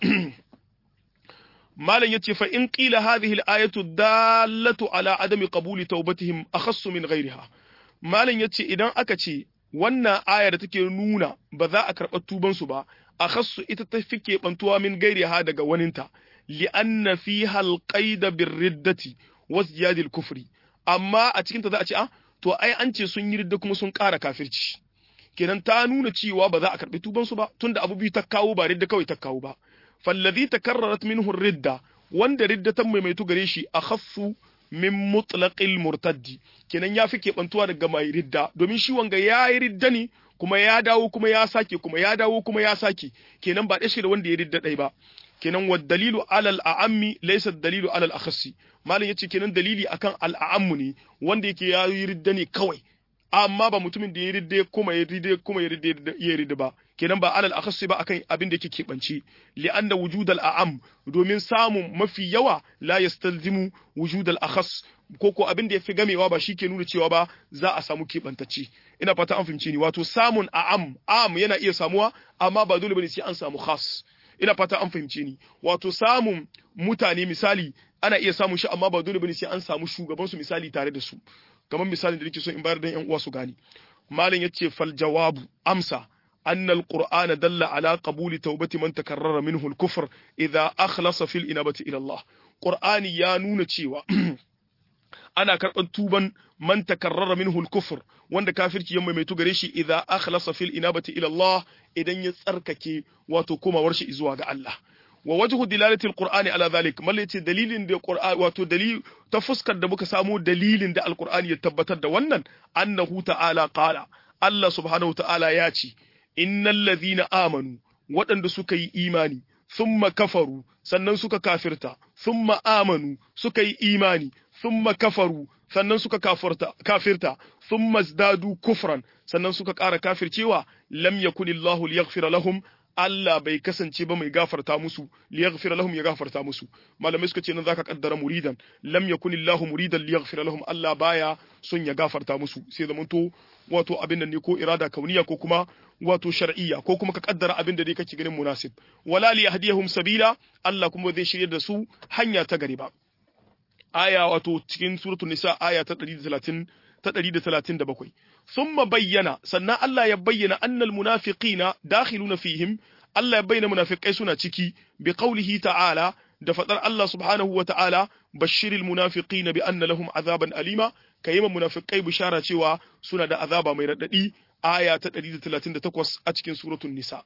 malam yace fa in qila hadhihi al-ayatu dallatu ala adami qabuli tawbatihim akhassu min ghayriha malam yace idan aka ce wannan aya da take nuna ba za a karɓa tuban su ba akhassu ita ta fike bantuwa min ghayriha daga waninta li'anna fiha al-qaida bir-riddati wa ziyadil kufri amma a cikin ta za a ce ah to ai an ce sun yi ridda kuma sun ƙara kafirci kenan ta nuna cewa ba za a karɓi tuban su ba tunda abu biyu ta kawo ba ridda kawai ta kawo ba fallazi takarrarat minhu ridda wanda ridda ta maimaitu gare shi akhaffu min mutlaqil murtaddi kenan ya fi keɓantuwa daga mai ridda domin shi wanga ya yi ridda ne kuma ya dawo kuma ya sake kuma ya dawo kuma ya sake kenan ba ɗaya da wanda ya ridda ɗai ba kenan wa dalilu alal a'ammi laysa dalilu alal akhassi malam yace kenan dalili akan al a'ammu ne wanda yake ya yi ridda ne kawai amma ba mutumin da ya ridda kuma ya ridda kuma ya ridda ya ridda ba kenan ba alal akhassi ba akan abin da yake keɓance li'anna wujudal a'am domin samun mafi yawa la yastalzimu wujudal akhas ko ko abin da yafi gamewa ba shi ke nuna cewa ba za a samu keɓantacce ina fata an fahimce ni wato samun a'am am yana iya samuwa amma ba dole bane sai an samu khas ina fata an fahimce ni wato samun mutane misali ana iya samun shi amma ba dole bane sai an samu shugaban su misali tare da su kamar misalin da nake so in bayar da yan uwa su gani malam yace fal jawabu amsa أن القرآن دل على قبول توبة من تكرر منه الكفر إذا أخلص في الإنابة إلى الله قرآن يا نون تشيوا أنا كربان توبا من تكرر منه الكفر وند كافر يوم ما يتغريشي إذا أخلص في الإنابة إلى الله إذن يتركك وتكما ورشي إزواج الله ووجه دلالة القرآن على ذلك ما التي دليل دي القرآن واتو دليل تفسكر دبك سامو دليل دي القرآن يتبتر دوانا أنه تعالى قال الله سبحانه وتعالى ياتي innal ladhina amanu waɗanda suka yi imani thumma kafaru sannan suka kafirta thumma amanu suka yi imani thumma kafaru sannan suka kafirta kafirta thumma zdadu kufran sannan suka ƙara kafircewa lam yakunillahu liyaghfira lahum Allah bai kasance ba mai gafarta musu liyaghfira lahum ya gafarta musu malamai suka ce nan zaka kaddara muridan lam yakunillahu muridan liyaghfira lahum Allah baya son ya gafarta musu sai zamanto wato abin nan ne ko irada kauniya ko kuma wato shar'iyya ko kuma ka kaddara abin da dai kake ganin munasib wala li yahdihum sabila Allah kuma zai shirye da su hanya ta gari ba aya wato cikin suratul nisa aya ta 130 ta 137 thumma bayyana sannan Allah ya bayyana annal munafiqina dakhiluna fihim Allah ya bayyana munafikai suna ciki bi qawlihi ta'ala da fadar Allah subhanahu wa ta'ala bashiril munafiqina bi anna lahum azaban alima kayi munafikai bishara cewa suna da azaba mai radadi aya ta 138 a cikin suratul nisa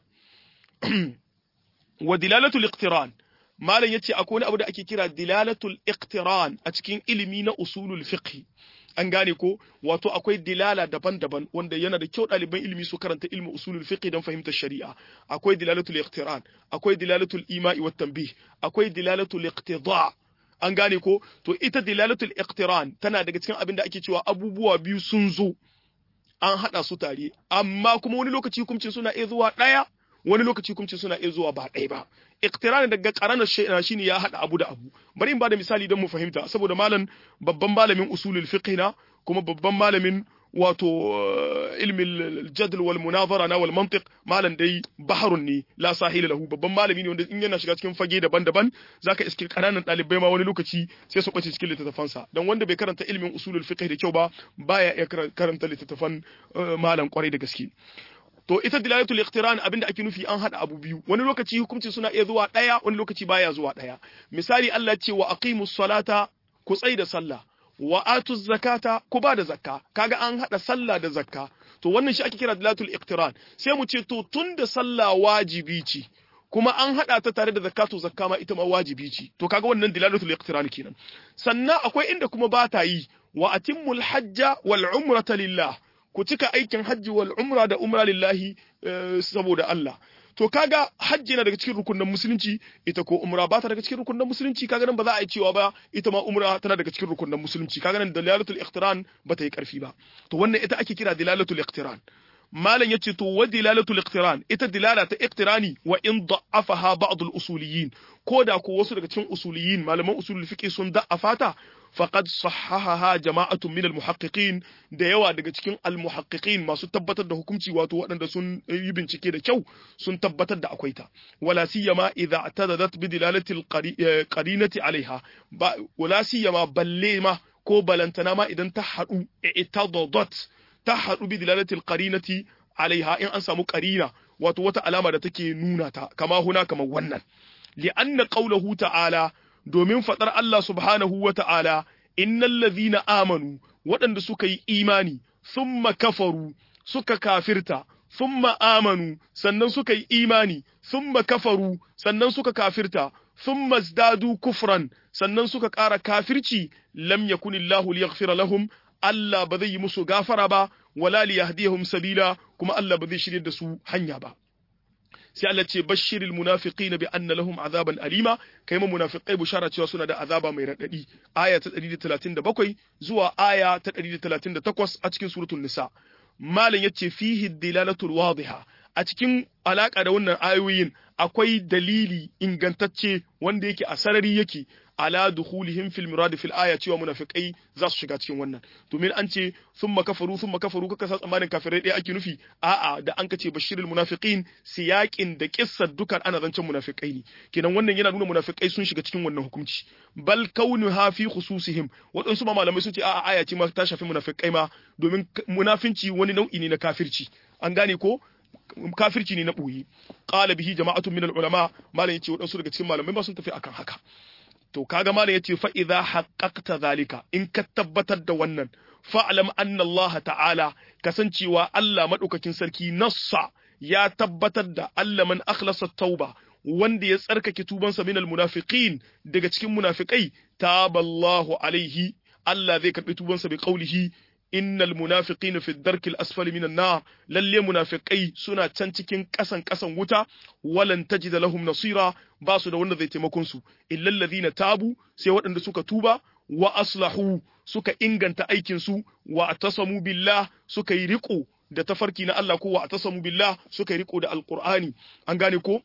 wa dilalatul iqtiran malam yace akwai wani abu da ake kira dilalatul iqtiran a cikin ilimi na usulul fiqh an gane ko wato akwai dilala daban-daban wanda yana da kyau ɗaliban ilimi su karanta ilmi usulul fiqh don fahimtar shari'a akwai dilalatul iqtiran akwai dilalatul ima'i wat tanbih akwai dilalatul iqtida an gane ko to ita dilalatul iqtiran tana daga cikin abin da ake cewa abubuwa biyu sun zo an hada su tare amma kuma wani lokaci hukuncin suna iya zuwa ɗaya wani lokaci hukuncin suna iya zuwa ba ɗaya ba iqtiran daga qaranar shay'ana shine ya hada abu da abu bari in bada misali don mu fahimta saboda malam babban malamin usulul fiqh na kuma babban malamin wato ilmin jadl wal munazara na wal mantiq malam dai baharun ne la sahila lahu babban malami ne wanda in yana shiga cikin fage daban-daban zaka iske kananan dalibai ma wani lokaci sai su bace cikin littattafansa dan wanda bai karanta ilmin usulul fiqh da kyau ba baya iya karanta littattafan malam kwarai da gaske to ita dilalatul iqtiran abinda ake nufi an hada abu biyu wani lokaci hukunci suna iya zuwa daya wani lokaci baya zuwa daya misali Allah ce wa aqimus salata ku tsai da sallah wa atuz zakata ku ba da zakka kaga an hada sallah da zakka to wannan shi ake kira dilalatul iqtiran sai mu ce to tunda sallah wajibi ce kuma an hada ta tare da zakatu zakka ma ita ma wajibi ce to kaga wannan dilalatul iqtiran kenan sannan akwai inda kuma ba ta yi wa atimmul hajja wal umrata lillah ku cika aikin hajji wal umra da umra lillahi saboda Allah to kaga hajji na daga cikin rukunin musulunci ita ko umra ba ta daga cikin rukunin musulunci kaga nan ba za a yi cewa ba ita ma umra tana daga cikin rukunin musulunci kaga nan dalalatul iqtiran ba ta yi karfi ba to wannan ita ake kira dalalatul iqtiran malam yace to wa dilalatul iqtiran ita dilala ta iqtirani wa in da'afaha ba'd al usuliyin ko da ko wasu daga cikin usuliyin malaman usulul fiqh sun da'afa ta faqad sahahaha jama'atun min al-muhaqqiqin da yawa daga cikin al-muhaqqiqin masu tabbatar da hukunci wato waɗanda sun yi bincike da kyau sun tabbatar da akwai ta wala siyama idza atadadat bi dilalati al-qarinati alaiha wala siyama balle ma ko balantana ma idan ta hadu itadadat ta hadu bi dilalati al-qarinati alaiha in an samu qarina wato wata alama da take nuna ta kama huna kamar wannan li'anna qawluhu ta'ala domin faɗar Allah subhanahu wa ta'ala, Innan lazina amanu, waɗanda suka yi imani, summa kafaru, suka kafirta, summa amanu, sannan suka yi imani, summa kafaru, sannan suka kafirta, summa zdadu kufran, sannan suka ƙara kafirci, lam yakunillahu liyaghfira lahum, Allah ba zai yi musu gafara ba, wala liyahdihum sabila, kuma Allah ba zai shirye da su hanya ba. sai Allah ce bashiril munafiqina bi anna lahum azaban alima kai ma munafiqai bushara cewa suna da azaba mai radadi aya ta 137 zuwa aya ta 138 a cikin suratul nisa malam yace fihi dilalatul wadiha a cikin alaka da wannan ayoyin akwai dalili ingantacce wanda yake a sarari yake ala dukhulihim fil murad fil aya cewa munafiqai za su shiga cikin wannan domin an ce thumma kafaru thumma kafaru kaka sa tsammanin kafirai ɗaya ake nufi a'a da an kace bashirul munafiqin siyaƙin da kissar dukan ana zancen munafiqai ne kenan wannan yana nuna munafiqai sun shiga cikin wannan hukunci bal kaunuha fi khususihim waɗansu ma malamai sun ce a'a aya ce ma ta shafi munafiqai ma domin munafinci wani nau'i ne na kafirci an gane ko kafirci ne na ɓoye qala bihi jama'atun min ulama malam yace waɗansu daga cikin malamai ba sun tafi akan haka to kaga malam yace fa idza haqqaqta zalika in ka tabbatar da wannan fa'lam anna Allah ta'ala kasancewa Allah madaukakin sarki nassa ya tabbatar da Allah man akhlasa tauba wanda ya tsarkake tubansa min almunafiqin daga cikin munafikai taballahu alaihi Allah zai karbi tubansa bi qaulihi innal munafiqina fi darki al-asfali minan nar lalle munafiqai suna can cikin kasan kasan wuta walan tajida lahum nasira ba su da wanda zai taimakon su illal ladina tabu sai waɗanda suka tuba wa aslahu suka inganta aikin su wa atasamu billah suka yi riko da tafarki na Allah ko wa atasamu billah suka yi riko da alqur'ani an gane ko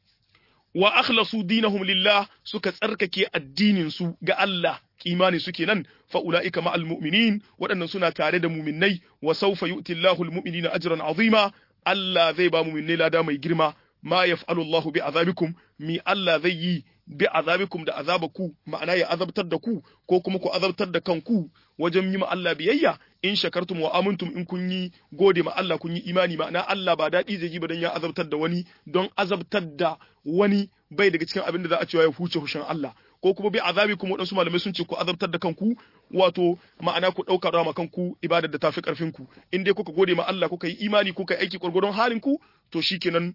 wa akhlasu dinahum lillah suka tsarkake addinin su ga Allah kimani suke nan fa ulaika ma'al mu'minin waɗannan suna tare da mu'minnai wa sawfa yu'ti Allahu al-mu'minina ajran azima Allah zai ba mu'minnai lada mai girma ma yaf'alu Allahu bi azabikum mi Allah zai yi bi azabikum da azabaku ma'ana ya azabtar da ku ko kuma ku azabtar da kanku wajen yi ma Allah biyayya in shakartum wa amantum in kun yi gode ma Allah kun yi imani ma'ana Allah ba daɗi zai yi ba dan ya azabtar da wani don azabtar da wani bai daga cikin abin da za a cewa ya huce hushin Allah ko kuma bi azabikum waɗansu malamai sun ce ku azabtar da kanku wato ma'ana ku ɗauka rama kanku ibadar da tafi ƙarfin ku in dai kuka gode ma Allah kuka yi imani kuka yi aiki gwargwadon halin ku to shikenan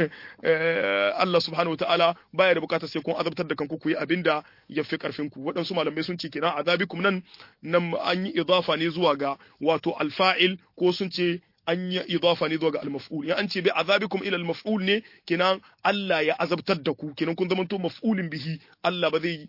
Allah subhanahu wataala baya da bukatar sai kun azabtar da kanku ku yi abinda ya fi ƙarfin ku waɗansu malamai sun ce kenan azabikum nan nan an yi idafa ne zuwa ga wato alfa'il ko sun ce an yi idafa ne zuwa ga al-maf'ul in an ce bi azabikum ila al-maf'ul ne kenan Allah ya azabtar da ku kenan kun zamanto maf'ulin bihi Allah ba zai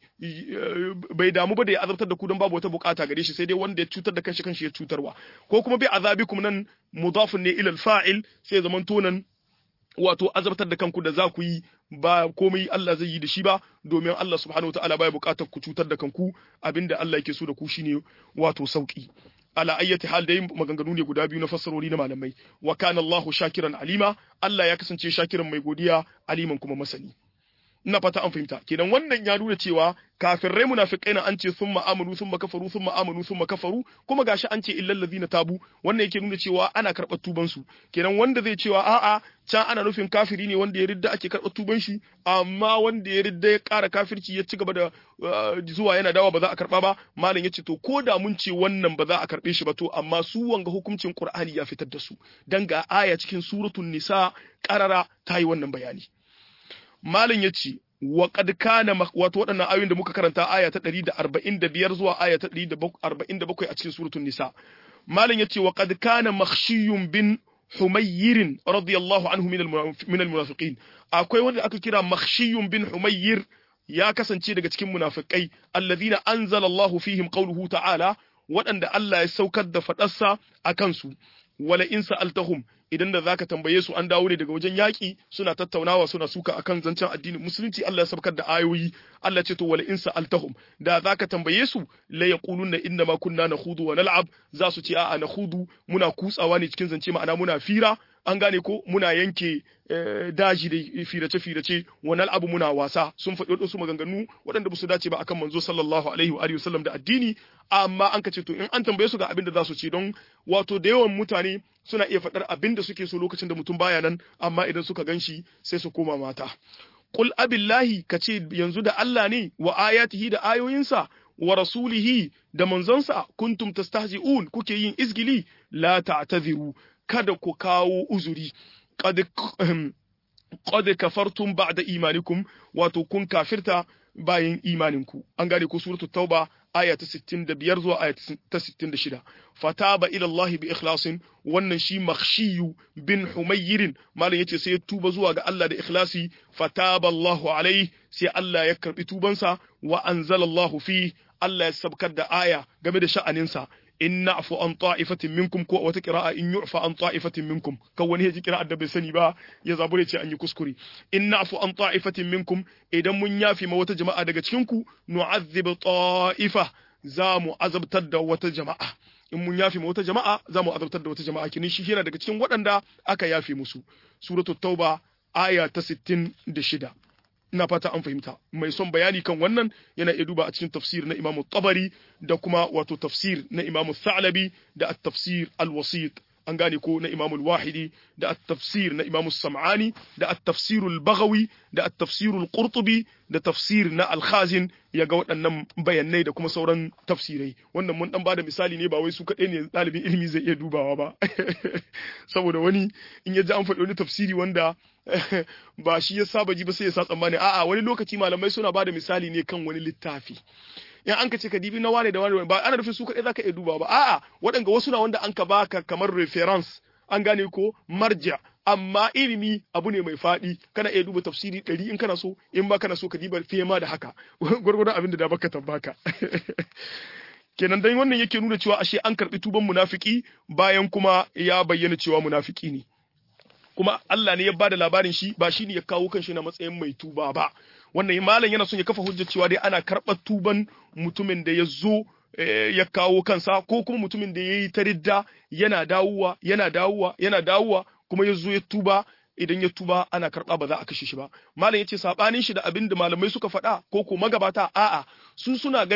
bai damu ba da ya azabtar da ku don babu wata bukata gare shi sai dai wanda ya cutar da kanshi kanshi ya cutarwa ko kuma bi azabikum nan mudafun ne ila al-fa'il sai zamanto nan wato azabtar da kanku da za ku yi ba komai Allah zai yi da shi ba domin Allah subhanahu wataala baya bukatar ku cutar da kanku abinda Allah yake so da ku shine wato sauki ala ayyati hal dai maganganu ne guda biyu na fassarori na malamai wa kana Allahu shakiran alima Allah ya kasance shakiran mai godiya aliman kuma masani ina fata an fahimta kenan wannan ya nuna cewa kafirai munafikai na an ce summa amanu summa kafaru summa amanu summa kafaru kuma gashi an ce illal ladina tabu wannan yake nuna cewa ana karɓar tuban su kenan wanda zai cewa a'a can ana nufin kafiri ne wanda ya ridda ake karɓar tuban shi amma wanda ya ridda ya ƙara kafirci ya ci gaba da zuwa yana dawa ba za a karɓa ba malam yace to ko da mun ce wannan ba za a karɓe shi ba to amma su wanga hukuncin Qur'ani ya fitar da su dan ga aya cikin suratul nisa qarara ta yi wannan bayani Malam ya ce, wa qad kana wato waɗannan ayoyin da muka karanta aya ta 145 zuwa aya ta 147 a cikin suratul nisa. Malam ya ce wa qad kana makhshiyun bin Humayr radiyallahu anhu min al-munafiqin. Akwai wanda aka kira makhshiyun bin Humayr ya kasance daga cikin munafikai alladhina anzala Allahu fihim qawluhu ta'ala waɗanda Allah ya saukar da faɗarsa a kansu. wala in sa'altahum idan da zaka tambaye su an dawo ne daga wajen yaƙi suna tattaunawa suna suka akan zancen addinin musulunci Allah ya sabkar da ayoyi Allah ce to wala in sa'altahum da zaka tambaye su la yaquluna inna ma kunna nakhudu wa nal'ab za su ce a'a nakhudu muna kutsawa ne cikin zance ma'ana muna fira an gane ko muna yanke daji da firace-firace wannan abu muna wasa sun faɗi wasu maganganu waɗanda ba su dace ba akan manzo sallallahu alaihi wa alihi wasallam da addini amma an ka ce to in an tambaye su ga abin da za su ce don wato da yawan mutane suna iya faɗar abin da suke so lokacin da mutum baya nan amma idan suka ganshi sai su koma mata qul abillahi kace yanzu da Allah ne wa ayatihi da ayoyinsa wa rasulihi da manzonsa kuntum tastahzi'un kuke yin izgili la ta'tadhiru kada ku kawo uzuri qad kafartum ba'da imanikum wato kun kafirta bayan imaninku an gane ko suratul tauba aya ta 65 zuwa aya ta 66 fataba ila Allah bi ikhlasin wannan shi makhshiyu bin humayrin malam yace sai ya tuba zuwa ga Allah da ikhlasi fataba Allahu alaihi sai Allah ya karbi tubansa wa anzala Allahu fi Allah ya sabkar da aya game da sha'aninsa in na'fu an ta'ifatin minkum ko wata qira'a in yu'fa an ta'ifatin minkum kan wani yaji qira'a da bai sani ba ya zabure ce an yi kuskure in na'fu an ta'ifatin minkum idan mun yafi ma wata jama'a daga cikin ku nu'azzib ta'ifa za mu azabtar da wata jama'a in mun yafi ma wata jama'a za mu azabtar da wata jama'a kinin shi yana daga cikin waɗanda aka yafe musu suratul tauba aya ta 66 ina fata an fahimta mai son bayani kan wannan yana iya duba a cikin tafsir na imamu tabari da kuma wato tafsir na imamu thalabi da at-tafsir al-wasit an gane ko na imamu wahidi da at-tafsir na imamu sam'ani da at-tafsir al-baghawi da at-tafsir al-qurtubi da tafsir na al-khazin ya ga waɗannan bayanai da kuma sauran tafsirai wannan mun dan bada misali ne ba wai su kaɗai ne ɗalibin ilimi zai iya dubawa ba saboda wani in ya ji an faɗi wani tafsiri wanda ba shi ya saba ji ba sai ya sa tsammani a'a wani lokaci malamai suna bada misali ne kan wani littafi in an ka ce ka dibi na wane da wane ba ana nufin su kaɗai zaka iya duba ba a'a waɗanga wasu na wanda an ka baka kamar reference an gane ko marja amma ilimi abu ne mai faɗi kana iya duba tafsiri ɗari in kana so in ba kana so ka diba fiye ma da haka gwargwadon abin da da baka tambaka kenan dan wannan yake nuna cewa ashe an karɓi tuban munafiki bayan kuma ya bayyana cewa munafiki ne kuma Allah ne ya bada labarin shi ba shi ne ya kawo kanshi na matsayin mai tuba ba wannan malam yana son ya kafa hujjar cewa dai ana karɓar tuban mutumin da ya zo ya kawo kansa ko kuma mutumin da ya yi ta ridda yana dawowa yana dawowa yana dawowa kuma ya zo ya tuba idan ya tuba ana karɓa ba za a kashe shi ba malam ya ce saɓanin shi da abin da malamai suka faɗa ko ko magabata a'a su suna ganin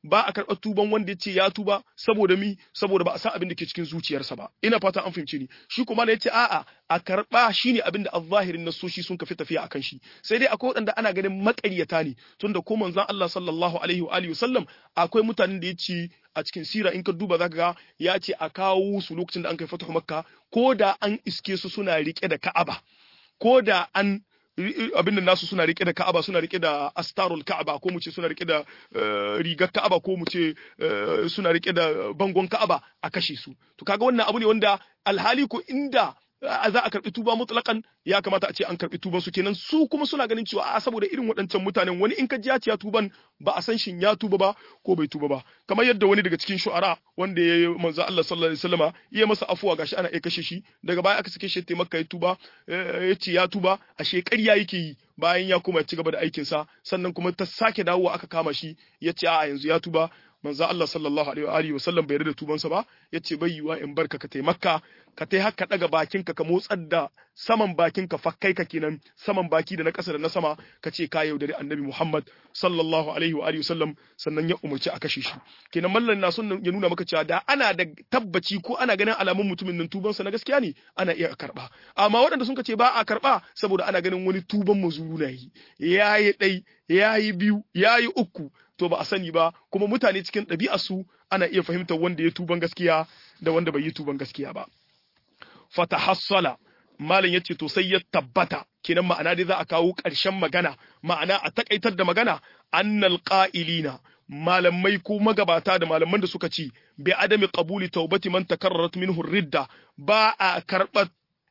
ba a karɓar tuban wanda ya ce ya tuba saboda mi saboda ba a san abin da ke cikin zuciyarsa ba ina fata an fahimce ni shi kuma ya ce a'a a karɓa shine abin da azzahirin nasoshi sun kafi tafiya akan shi sai dai akwai waɗanda ana ganin maƙaryata ne tunda ko manzon Allah sallallahu alaihi wa alihi wasallam akwai mutanen da ya ce a cikin sira in ka duba zaka ga ya ce a kawo su lokacin da an kai fatahu makka ko da an iske su suna rike da ka'aba ko da an abin da nasu suna rike da Ka'aba suna rike da astarul Ka'aba ko mu ce suna rike da rigar Ka'aba ko mu ce suna rike da bangon Ka'aba a kashe su to kaga wannan abu ne wanda alhali ko inda za a karbi tuba mutlakan ya kamata a ce an karbi tuban su kenan su kuma suna ganin cewa a saboda irin waɗancan mutanen wani in ka ji ya tuban ba a san shin ya tuba ba ko bai tuba ba kamar yadda wani daga cikin shu'ara wanda ya yi manzo Allah sallallahu alaihi wasallama ya masa afuwa gashi ana iya kashe shi daga baya aka sake shi ta makka ya tuba ya ce ya tuba a ƙarya yake yi bayan ya kuma ci gaba da aikin sa sannan kuma ta sake dawowa aka kama shi ya ce a yanzu ya tuba manzo Allah sallallahu alaihi wa alihi wasallam bai yarda tubansa ba yace bai yiwa in barka ka tai makka ka tai haka daga bakinka ka motsar da saman bakinka fakkai ka kenan saman baki da na ƙasa da na sama ka ce ka yaudari annabi Muhammad sallallahu alaihi wa alihi wasallam sannan ya umarci a kashe shi kenan mallan na son ya nuna maka cewa da ana da tabbaci ko ana ganin alamun mutumin nan tubansa na gaskiya ne ana iya karba amma waɗanda sun ce ba a karba saboda ana ganin wani tuban mazuru na yi yayi ɗai yayi biyu yayi uku to ba a sani ba kuma mutane cikin ɗabi'arsu ana iya fahimtar wanda ya tuban gaskiya da wanda bai yi tuban gaskiya ba fatahassala malam yace to sai ya tabbata kenan ma'ana dai za a kawo ƙarshen magana ma'ana a takaitar da magana annal qa'ilina malamai ko magabata da malaman da suka ci bi adami qabuli taubati man takarrarat minhu ridda ba a karɓar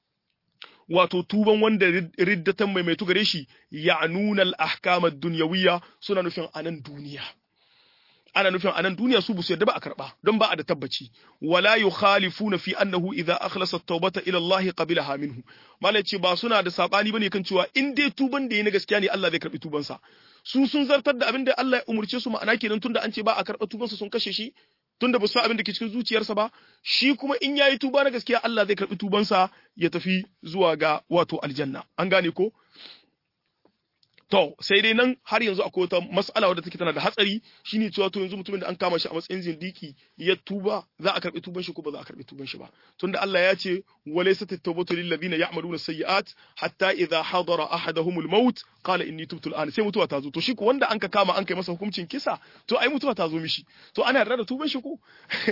wato tuban wanda riddatan mai mai gare shi ya nuna al-ahkam ad-dunyawiyya suna nufin anan duniya ana nufin anan duniya su busu yadda ba a karba don ba a da tabbaci wala yukhalifuna fi annahu idza akhlasa at-taubata ila Allah qabilaha minhu malai ce ba suna da sabani bane kan cewa in dai tuban da yi na gaskiya ne Allah zai karbi tuban sa su sun zartar da abin da Allah ya umurce su ma'ana kenan tunda an ce ba a karba tuban sa sun kashe shi tunda ba su san abin da ke cikin zuciyarsa ba shi kuma in yayi tuba na gaskiya Allah zai karbi tuban sa ya tafi zuwa ga wato aljanna an gane ko To, sai dai nan har yanzu akwai wata mas'ala wadda take tana da hatsari shine cewa to yanzu mutumin da an kama shi a matsayin zindiki ya tuba za a karbi tuban shi ko ba za a karbi tuban shi ba. Tunda Allah ya ce walaysa at-tawbatu lil ladina ya'maluna sayyi'at hatta idha hadara ahaduhumul maut qala inni tubtu al sai mutuwa ta zo. To shi ko wanda an ka kama an kai masa hukuncin kisa to ai mutuwa ta zo mishi. To ana yarda da tuban shi ko?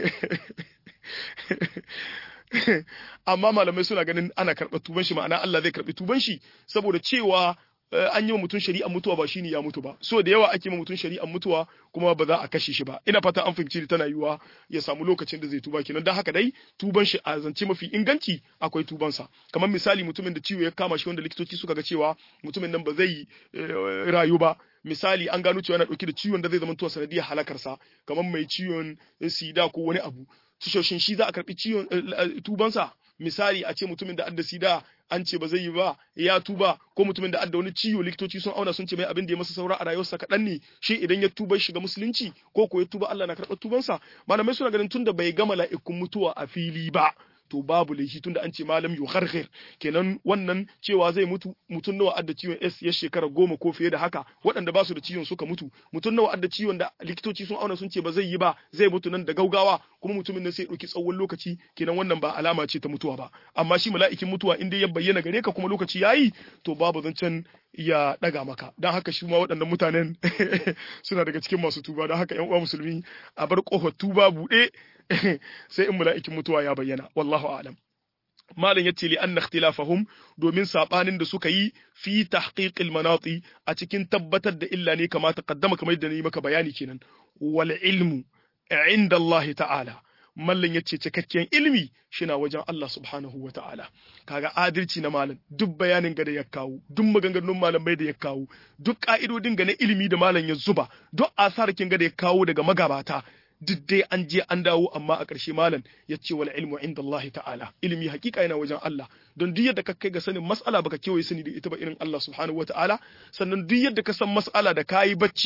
Amma malamai suna ganin ana karɓar tuban shi ma'ana Allah zai karɓi tuban shi saboda cewa an yi wa mutum shari'ar mutuwa ba shine ya mutu ba so da yawa ake ma mutum shari'ar mutuwa kuma ba za a kashe shi ba ina fata an fahimci tana yiwuwa ya samu lokacin da zai tuba kenan dan haka dai tuban shi a zance mafi inganci akwai tuban sa kamar misali mutumin da ciwo ya kama shi wanda likitoci suka ga cewa mutumin nan ba zai rayu ba misali an gano cewa yana dauke da ciwon da zai zama tuwa sanadiyar halakar sa kamar mai ciwon sida ko wani abu tushoshin shi za a karbi ciwon tubansa misali a ce mutumin da adda sida an ce ba zai yi ba ya tuba ko mutumin da adda wani ciwo likitoci sun auna sun ce mai abin da ya masa saura a rayuwarsa kaɗan ne shi idan ya tuba shiga musulunci ko ko ya tuba Allah na karɓar tubansa malamai suna ganin tunda bai gama la'ikun mutuwa a fili ba to babu laifi tunda an ce malam yu kharkhir kenan wannan cewa zai mutu mutun nawa adda ciwon S ya shekara goma ko fiye da haka waɗanda ba su da ciwon suka mutu mutun nawa adda ciwon da likitoci sun auna sun ce ba zai yi ba zai mutu nan da gaugawa kuma mutumin nan sai ya ɗauki tsawon lokaci kenan wannan ba alama ce ta mutuwa ba amma shi mala'ikin mutuwa in dai ya bayyana gare ka kuma lokaci yayi to babu zancen ya ɗaga maka don haka shi ma waɗannan mutanen suna daga cikin masu tuba don haka yan uwa musulmi a bar ƙofar tuba buɗe sai in mala'ikin mutuwa ya bayyana wallahu a'lam malam yace li anna ikhtilafahum domin sabanin da suka yi fi tahqiqil manati a cikin tabbatar da illa ne kama taqaddama kamar yadda ni maka bayani kenan wal ilmu inda Allah ta'ala mallan yace cikakken ilmi shina wajen Allah subhanahu wa ta'ala kaga adalci na malam duk bayanin ga da ya kawo duk maganganun malamai da ya kawo duk ka'idodin ga na ilimi da malam ya zuba duk asarkin ga da ya kawo daga magabata duk dai an je an dawo amma a ƙarshe malam ya ce wal ilmu inda Allah ta'ala ilimi hakika yana wajen Allah don duk yadda ka kai ga sanin mas'ala baka kewaye sani da ita ba irin Allah subhanahu wa ta'ala sannan duk yadda ka san mas'ala da kayi bacci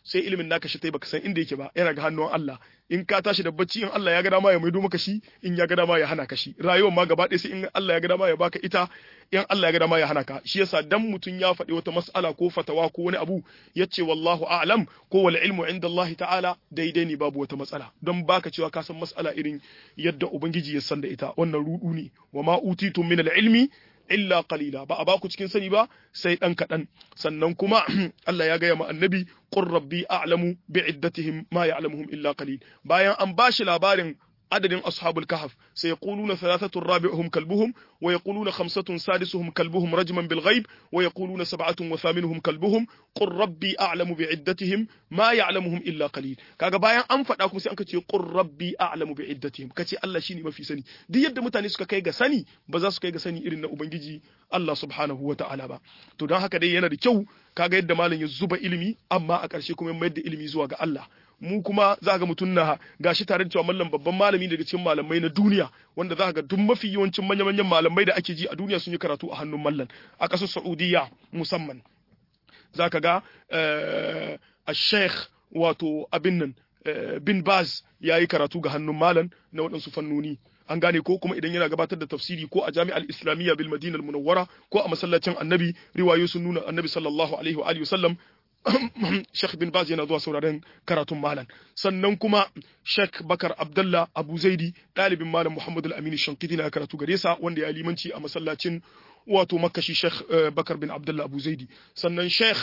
sai ilimin naka shi tai baka san inda yake ba yana ga hannun Allah in ka tashi da bacci in Allah ya ga dama ya maido maka shi in ya ga dama ya hana ka shi rayuwar ma gaba ɗaya sai in Allah ya ga dama ya baka ita in Allah ya ga dama ya hana ka shi yasa dan mutun ya faɗi wata mas'ala ko fatawa ko wani abu yace wallahu a'lam ko wal ilmu inda Allah ta'ala daidai ne babu wata matsala don baka cewa ka san mas'ala irin yadda ubangiji ya san da ita wannan rudu ne wa ma utitum min al-ilmi illa qalila ba a baku cikin sani ba sai dan kadan sannan kuma Allah ya gaya ma annabi qur rabbi a'lamu bi'iddatihim ma ya'lamuhum illa qalil bayan an bashi labarin adadin ashabul kahf sai yaquluna thalathatu rabi'uhum kalbuhum wa yaquluna khamsatun sadisuhum kalbuhum rajman bil ghaib wa yaquluna sab'atun wa thaminuhum kalbuhum qur rabbi a'lamu bi'iddatihim ma ya'lamuhum illa qalil kaga bayan an faɗa kuma sai an ce qur rabbi a'lamu bi'iddatihim kace Allah shine mafi sani duk yadda mutane suka kai ga sani ba za su kai ga sani irin na ubangiji Allah subhanahu wa ta'ala ba to don haka dai yana da kyau kaga yadda malam ya zuba ilimi amma a ƙarshe kuma ya mayar da ilimi zuwa ga Allah mu kuma za ga mutum na gashi tare da cewa mallam babban malami daga cikin malamai na duniya wanda za ga duk mafi yawancin manya-manyan malamai da ake ji a duniya sun yi karatu a hannun mallan a ƙasar Saudiya musamman za ka ga a sheikh wato abin nan bin baz ya yi karatu ga hannun malam na waɗansu fannoni an gane ko kuma idan yana gabatar da tafsiri ko a jami'ar islamiyya bil madinal munawwara ko a masallacin annabi riwayo sun nuna annabi sallallahu alaihi wa alihi wasallam Sheikh bin Baz yana zuwa sauraren karatun malam sannan kuma Sheikh Bakar Abdullah Abu Zaidi ɗalibin malam Muhammad Al-Amin Shankiti na karatu gare sa wanda ya limanci a masallacin wato makashi Sheikh Bakar bin Abdullah Abu Zaidi sannan Sheikh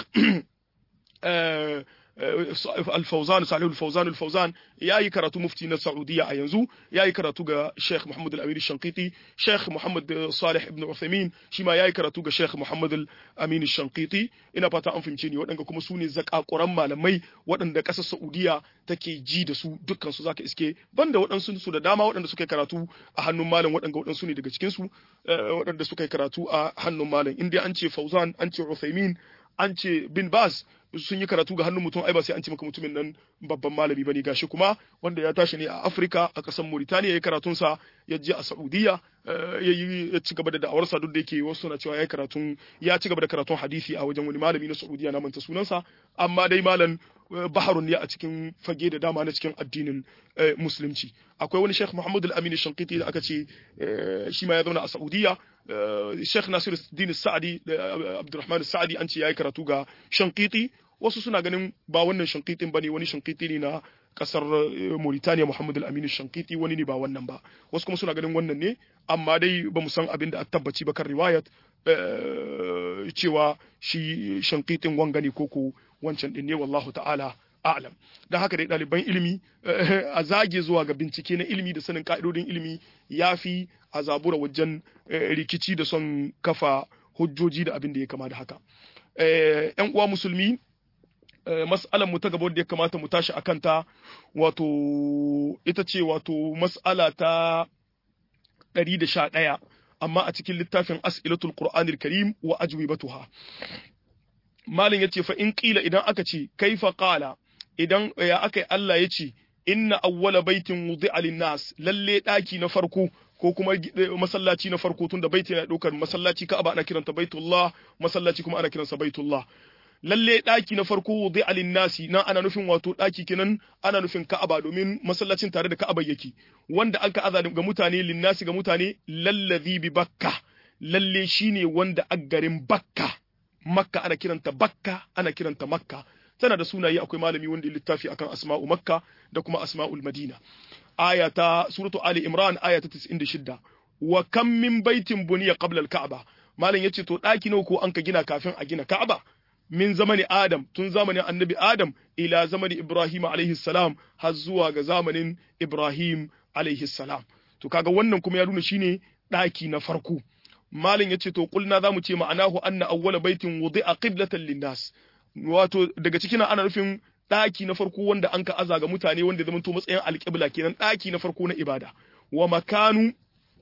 Al-Fawzan Salih Al-Fawzan Al-Fawzan yayi karatu mufti na Saudiya a yanzu yayi karatu ga Sheikh Muhammad Al-Amin Shankiti Sheikh Muhammad Salih ibn Uthaymeen shi ma yayi karatu ga Sheikh Muhammad Al-Amin Shankiti ina fata an fahimce ni waɗanda kuma su ne zakakuran malamai waɗanda ƙasar Saudiya take ji da su dukkan su zaka iske banda waɗansu su da dama waɗanda suka yi karatu a hannun malam waɗanda waɗansu ne daga cikin su waɗanda suka yi karatu a hannun malam inda an ce Fawzan an ce Uthaymeen an ce bin Baz sun yi karatu ga hannun mutum ai ba sai an ce maka mutumin nan babban malami bane gashi kuma wanda ya tashi ne a Afirka a ƙasar Mauritania yayi karatun sa ya je a Saudiya ya yi ya ci gaba da da'awar sa duk da yake wasu na cewa ya karatun ya ci gaba da karatun hadisi a wajen wani malami na Saudiya na manta sunansa amma dai malam baharun ne a cikin fage da dama na cikin addinin musulunci akwai wani Sheikh Muhammad Al-Amin Shankiti da aka ce shi ma ya zauna a Saudiya Sheikh Nasir Din Sa'adi da Abdulrahman Sa'adi an ce yayi karatu ga Shankiti wasu suna ganin ba wannan Shankitin bane wani Shankiti ne na kasar Mauritania Muhammad Al-Amin Shankiti wani ne ba wannan ba wasu kuma suna ganin wannan ne amma dai ba mu san abin da a tabbaci ba kan riwayat cewa shi Shankitin wanga ne koko wancan din ne wallahu ta'ala a'lam dan haka dai ɗaliban ilimi a zage zuwa ga bincike na ilimi da sanin ka'idodin ilimi yafi a zabura wajen rikici da son kafa hujjoji da abin da ya kama da haka yan uwa musulmi mas'alan mu ta gaba da ya kamata mu tashi akan ta wato ita ce wato mas'ala ta 111 amma a cikin littafin as'ilatul qur'anil karim wa ajwibatuha malin yace fa in qila idan aka ce kaifa qala idan ya aka Allah yace inna awwala baitin wudi'a lin-nas lalle daki na farko ko kuma masallaci na farko tunda baiti na daukar masallaci Ka'aba ana kiranta Baitullah masallaci kuma ana kiransa Baitullah lalle daki na farko wudi'a lin-nasi nan ana nufin wato daki kenan ana nufin Ka'aba domin masallacin tare da Ka'aba yake wanda aka aza ga mutane lin-nasi ga mutane lallazi bi Bakka lalle shine wanda a garin Bakka Makka ana kiranta Bakka ana kiranta Makka tana da sunaye akwai malami wanda ya littafi akan asma'u Makka da kuma asma'ul Madina aya ta suratu Ali Imran aya ta 96 wa kam min baitin buniya qabla al-Ka'ba malam yace to daki nawa ko an ka gina kafin a gina Ka'aba min zamani Adam tun zamanin Annabi Adam ila zamani Ibrahim alaihi salam har zuwa ga zamanin Ibrahim alaihi salam to kaga wannan kuma ya nuna shine daki na farko malin yace to kulna zamu ce ma'anahu anna awwala baitin wudi'a qiblatan linnas wato daga cikin ana nufin daki na farko wanda an ka aza ga mutane wanda zama to matsayin alqibla kenan daki na farko na ibada wa makanu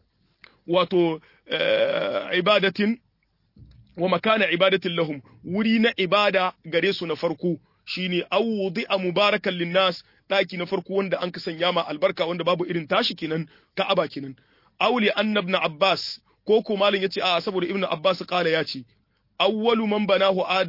wato ibadatin wa makana ibadatin lahum wuri na ibada gare su na farko shine awdi'a mubarakan linnas daki na farko wanda an ka sanya ma albarka wanda babu irin tashi kenan ka'aba kenan auli annabna abbas ko ko malin yace a saboda ibnu abbas kala ya ce awwalu man banahu adamu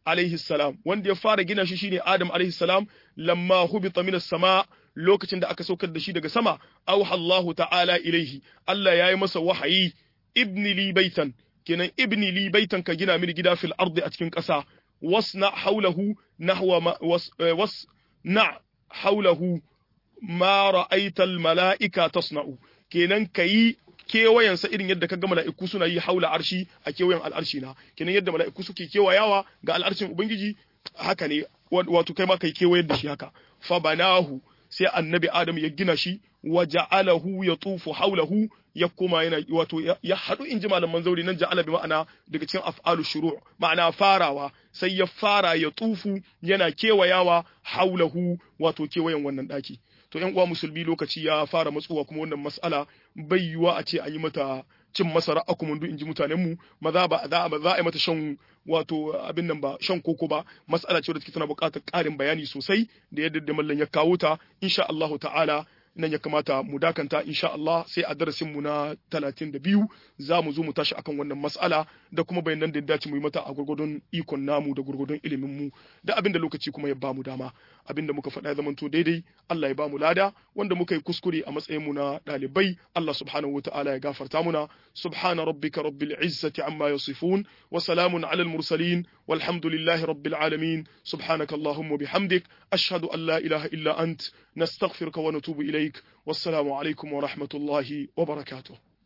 alaihi salam wanda ya fara gina shi shine Adam alaihi salam lamma hubita minas sama lokacin da aka saukar da shi daga sama auha Allahu ta'ala ilaihi Allah yayi masa wahayi ibni li baitan kenan ibni li baitan ka gina mini gida fil ardi a cikin ƙasa wasna haulahu nahwa was, was na haulahu ma ra'aita al mala'ika tasna'u kenan kayi kewayensa irin yadda kaga mala'iku suna yi haula arshi a kewayen al'arshi na kenan yadda mala'iku suke kewayawa ga al'arshin ubangiji haka ne wato kai ma kai kewayar da shi haka fa banahu sai annabi adam ya gina shi wa ja'alahu yatufu haulahu ya koma yana wato ya hadu in ji malaman zauri nan ja'ala bi ma'ana daga cikin af'alu shuru' ma'ana farawa sai ya fara ya tufu yana kewayawa haulahu wato kewayen wannan daki to yan uwa musulmi lokaci ya fara matsuwa kuma wannan mas'ala bai yiwa a ce an yi mata cin masara a kuma in ji mutanen mu maza ba za a yi mata shan wato abin nan ba shan koko ba mas'ala ce da take tana buƙatar ƙarin bayani sosai da yadda da mallan ya kawo ta insha Allahu ta'ala nan ya kamata mu dakanta insha Allah sai a darasin mu na 32 za mu zo mu tashi akan wannan mas'ala da kuma bayanan da dace mu yi mata a gurgurdun ikon namu da gurgurdun ilimin mu da abin da lokaci kuma ya ba mu dama abin da muka faɗa ya zamanto daidai Allah ya ba mu lada wanda muka yi kuskure a matsayin mu na ɗalibai Allah subhanahu wataala ya gafarta muna subhana rabbika rabbil izzati amma yasifun wa salamun alal mursalin walhamdulillahi rabbil alamin subhanaka allahumma bihamdik ashhadu an la ilaha illa ant nastaghfiruka wa natubu ilaik wassalamu alaikum wa rahmatullahi wa barakatuh